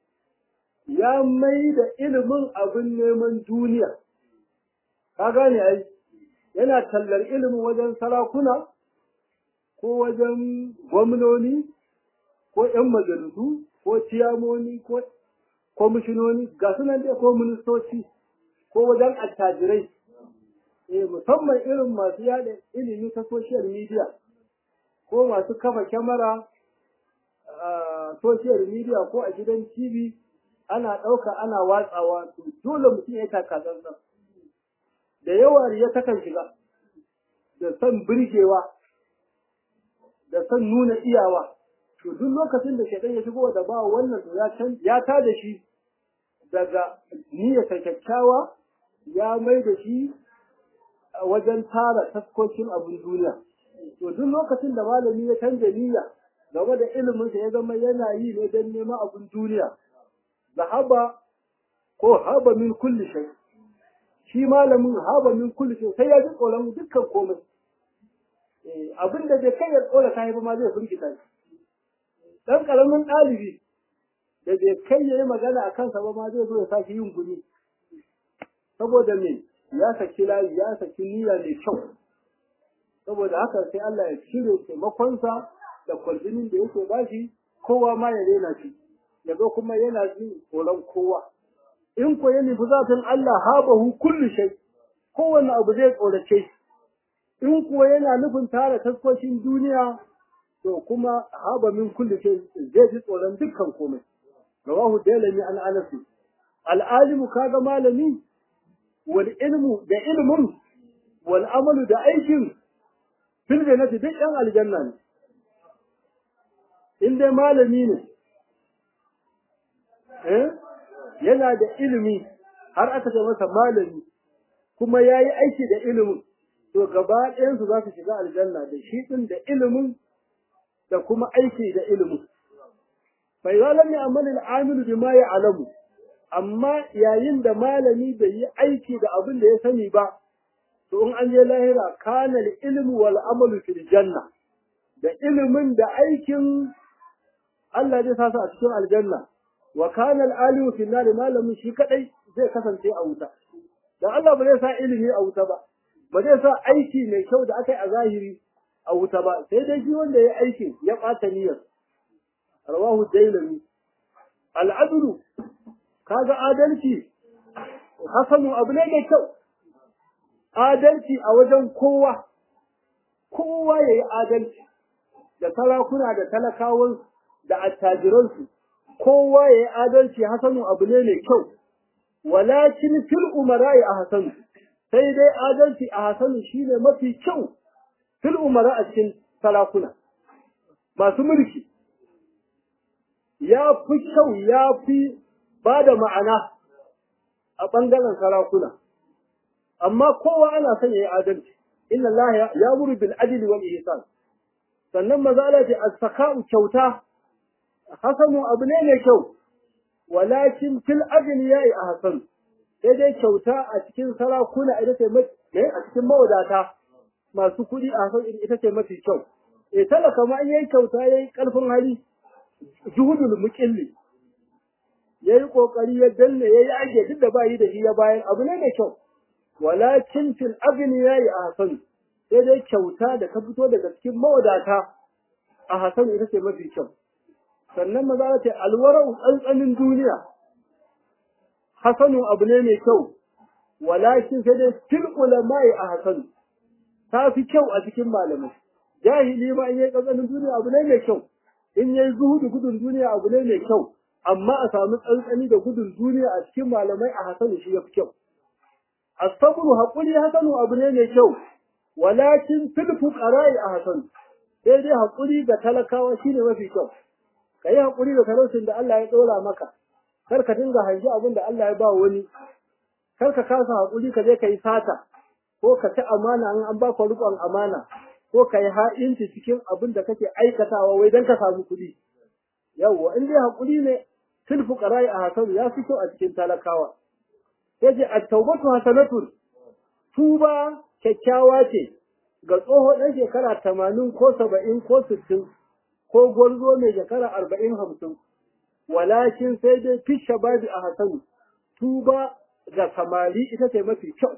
ya mai da ilimin abin neman duniya ka gane ai yana tallar ilimin wajen sarakuna ko wajen gwamnoni ko 'yan majalisu ko ciyamoni ko kwamishinoni ga sunan dai ko ministoci ko wajen attajirai eh musamman irin masu yada ilimi ta social media ko masu kafa kyamara a social media ko a gidan tv ana ɗauka ana watsawa to dole mutum ya taka tsantsan da yawa ya takan shiga da son birgewa da son nuna iyawa to duk lokacin da shaitan ya shigo da ba wannan to ya can ya ta da shi daga niyyar kyakkyawa ya mai da shi wajen tara taskokin abin duniya to duk lokacin da malami ya canja niyya game da ilimin sa ya zama yana yi ne don neman abin duniya zahaba ko haba min kulli shay shi malamin haba min kulli shay sai ya ji tsoron dukkan komai abin da bai kai ya tsora kai ba ma zai firgita shi dan karamin ɗalibi da bai kai yayi magana a kansa ba ma zai zo ya saki yin guni saboda me ya saki layi ya saki niyya mai kyau saboda haka sai Allah ya cire taimakonsa da kwaljinin da yake bashi kowa ma ya rena shi ya zo kuma yana jin tsoron kowa in ko ya nufi zafin Allah habahu kullu shay kowanne abu zai tsorace shi in kuwa yana nufin tara taskoshin duniya to kuma haba min kulli shay zai ji tsoron dukkan komai rawahu dalami an anas al alimu kaga malami wal ilmu da ilmun wal amalu da aikin fil jannati duk yan aljanna ne in dai malami ne eh yana da ilimi har aka ce masa malami kuma yayi aiki da ilimin to gaba ɗayan su za su shiga aljanna da shi din da ilimin da kuma aiki da ilimin fa idza lam ya'mal al-amil bima ya'lamu amma yayin da malami bai yi aiki da abin da ya sani ba to in an je lahira kana al-ilmu wal amalu fil janna da ilimin da aikin Allah zai sa su a cikin aljanna wa kana al-alimu fil nar malamin shi kadai zai kasance a wuta dan Allah ba zai sa ilimi a wuta ba ba zai sa aiki mai kyau da aka yi a zahiri a wuta ba sai dai shi wanda ya aiki ya ɓata niyyar rawahu dailami al'adulu kaga adalci hasanu abu ne mai kyau adalci a wajen kowa kowa ya yi adalci da sarakuna da talakawan da attajiransu kowa ya yi adalci hasanu abu ne mai kyau walakin fil umara'i a hasanu sai dai adalci a hasanu shine mafi kyau fil umara a cikin sarakuna masu mulki ya fi kyau ya fi ba da ma'ana a ɓangaren sarakuna amma kowa ana son yayi adalci inna Allah ya'muru bil adli wal ihsan sannan maza Allah ce as-saka'u kyauta hasanu abu ne mai kyau walakin fil agniya'i ahsan sai dai kyauta a cikin sarakuna ita ce mai a cikin mawadata masu kuɗi a hasan ita ce mafi kyau e talaka ma in yayi kyauta yayi karfin hali juhudul muqilli yayi kokari ya danne yayi age duk da bayi da shi ya bayan abu ne mai kyau walakin fil agniya'i ahsan sai dai kyauta da ka fito daga cikin mawadata a hasan ita ce mafi kyau sannan maza ta alwarau tsantsanin duniya hasanu abu ne mai kyau walakin sai dai fil ulama'i a hasanu ta fi kyau a cikin malamai jahili ma in yayi tsantsanin duniya abu ne mai kyau in yayi zuhudu gudun duniya abu ne mai kyau amma a samu tsantsani da gudun duniya a cikin malamai a hasanu shi ya fi kyau asabru haƙuri hasanu abu ne mai kyau walakin fil fuqara'i a hasanu sai dai haƙuri ga talakawa shine mafi kyau ka yi haƙuri da talaucin da Allah ya ɗora maka kar ka dinga hanji abin da Allah ya ba wani kar ka kasa haƙuri ka je ka yi sata ko ka ci amana in an baka riƙon amana ko ka yi ha'inci cikin abin da kake aikatawa wai don ka samu kuɗi yawwa in dai haƙuri ne fil fuqara'i a hasanu ya fi kyau a cikin talakawa sai ce at-tawbatu hasanatun tuba kyakkyawa ce ga tsoho ɗan shekara tamanin ko saba'in ko sittin ko gwarzo mai shekara arba'in hamsin walakin sai dai fi shababi a hasanu tuba ga samari ita ce mafi kyau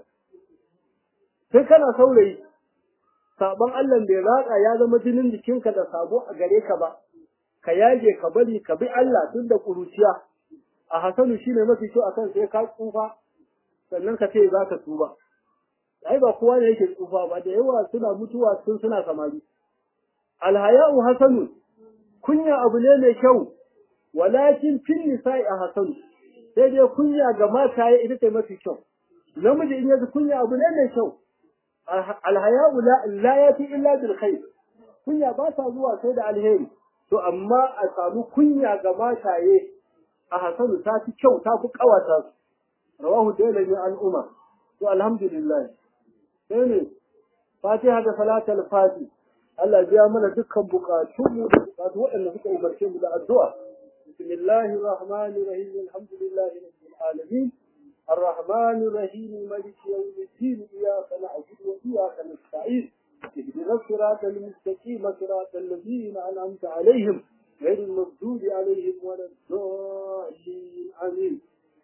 sai kana saurayi sabon Allah bai ratsa ya zama jinin jikinka da sabo a gare ka ba ka yage ka bari ka bi Allah tun da kuruciya a hasanu shine mafi kyau akan sai ka tsufa sannan ka ce za ka tuba ai ba kowa ne yake tsufa ba da yawa suna mutuwa tun suna samari alhaya'u hasanu kunya abu ne mai kyau walakin fil nisa'i a hasanu sai dai kunya ga mata ita ce mafi kyau namiji in yaji kunya abu ne mai kyau alhaya'u la la yati illa bil khair kunya ba ta zuwa sai da alheri to amma a samu kunya ga mataye a hasanu ta fi kyau ta fi kawata su rawahu dalami an umar to alhamdulillah sai ne fatiha da salatul fati Allah biya mana dukkan bukatunmu da bukatu waɗanda suka umarce mu da addu'a bismillahir rahmanir rahim alhamdulillahi rabbil alamin الرحمن الرحيم مالك يوم الدين إياك نعبد وإياك نستعين اهدنا الصراط المستقيم صراط الذين أنعمت عليهم غير المغضوب عليهم ولا الضالين آمين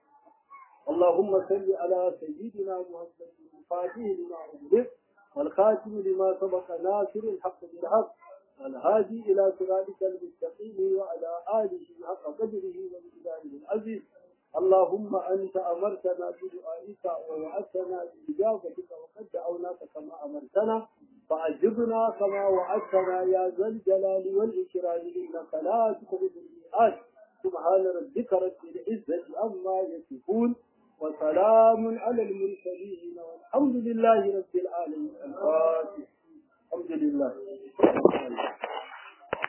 اللهم صل على سيدنا محمد الفاتح لما أغلق والخاتم لما سبق ناصر الحق بالحق والهادي إلى صراطك المستقيم وعلى آله حق قدره ومقداره العزيز اللهم أنت أمرتنا بدعائك ووعدتنا بإجابتك وقد دعوناك كما أمرتنا فأجبنا كما وعدتنا يا ذا الجلال والإكرام إنك لا تخلف الميعاد سبحان ربك رب العزة عما يصفون وسلام على المرسلين والحمد لله رب العالمين الفاتح الحمد لله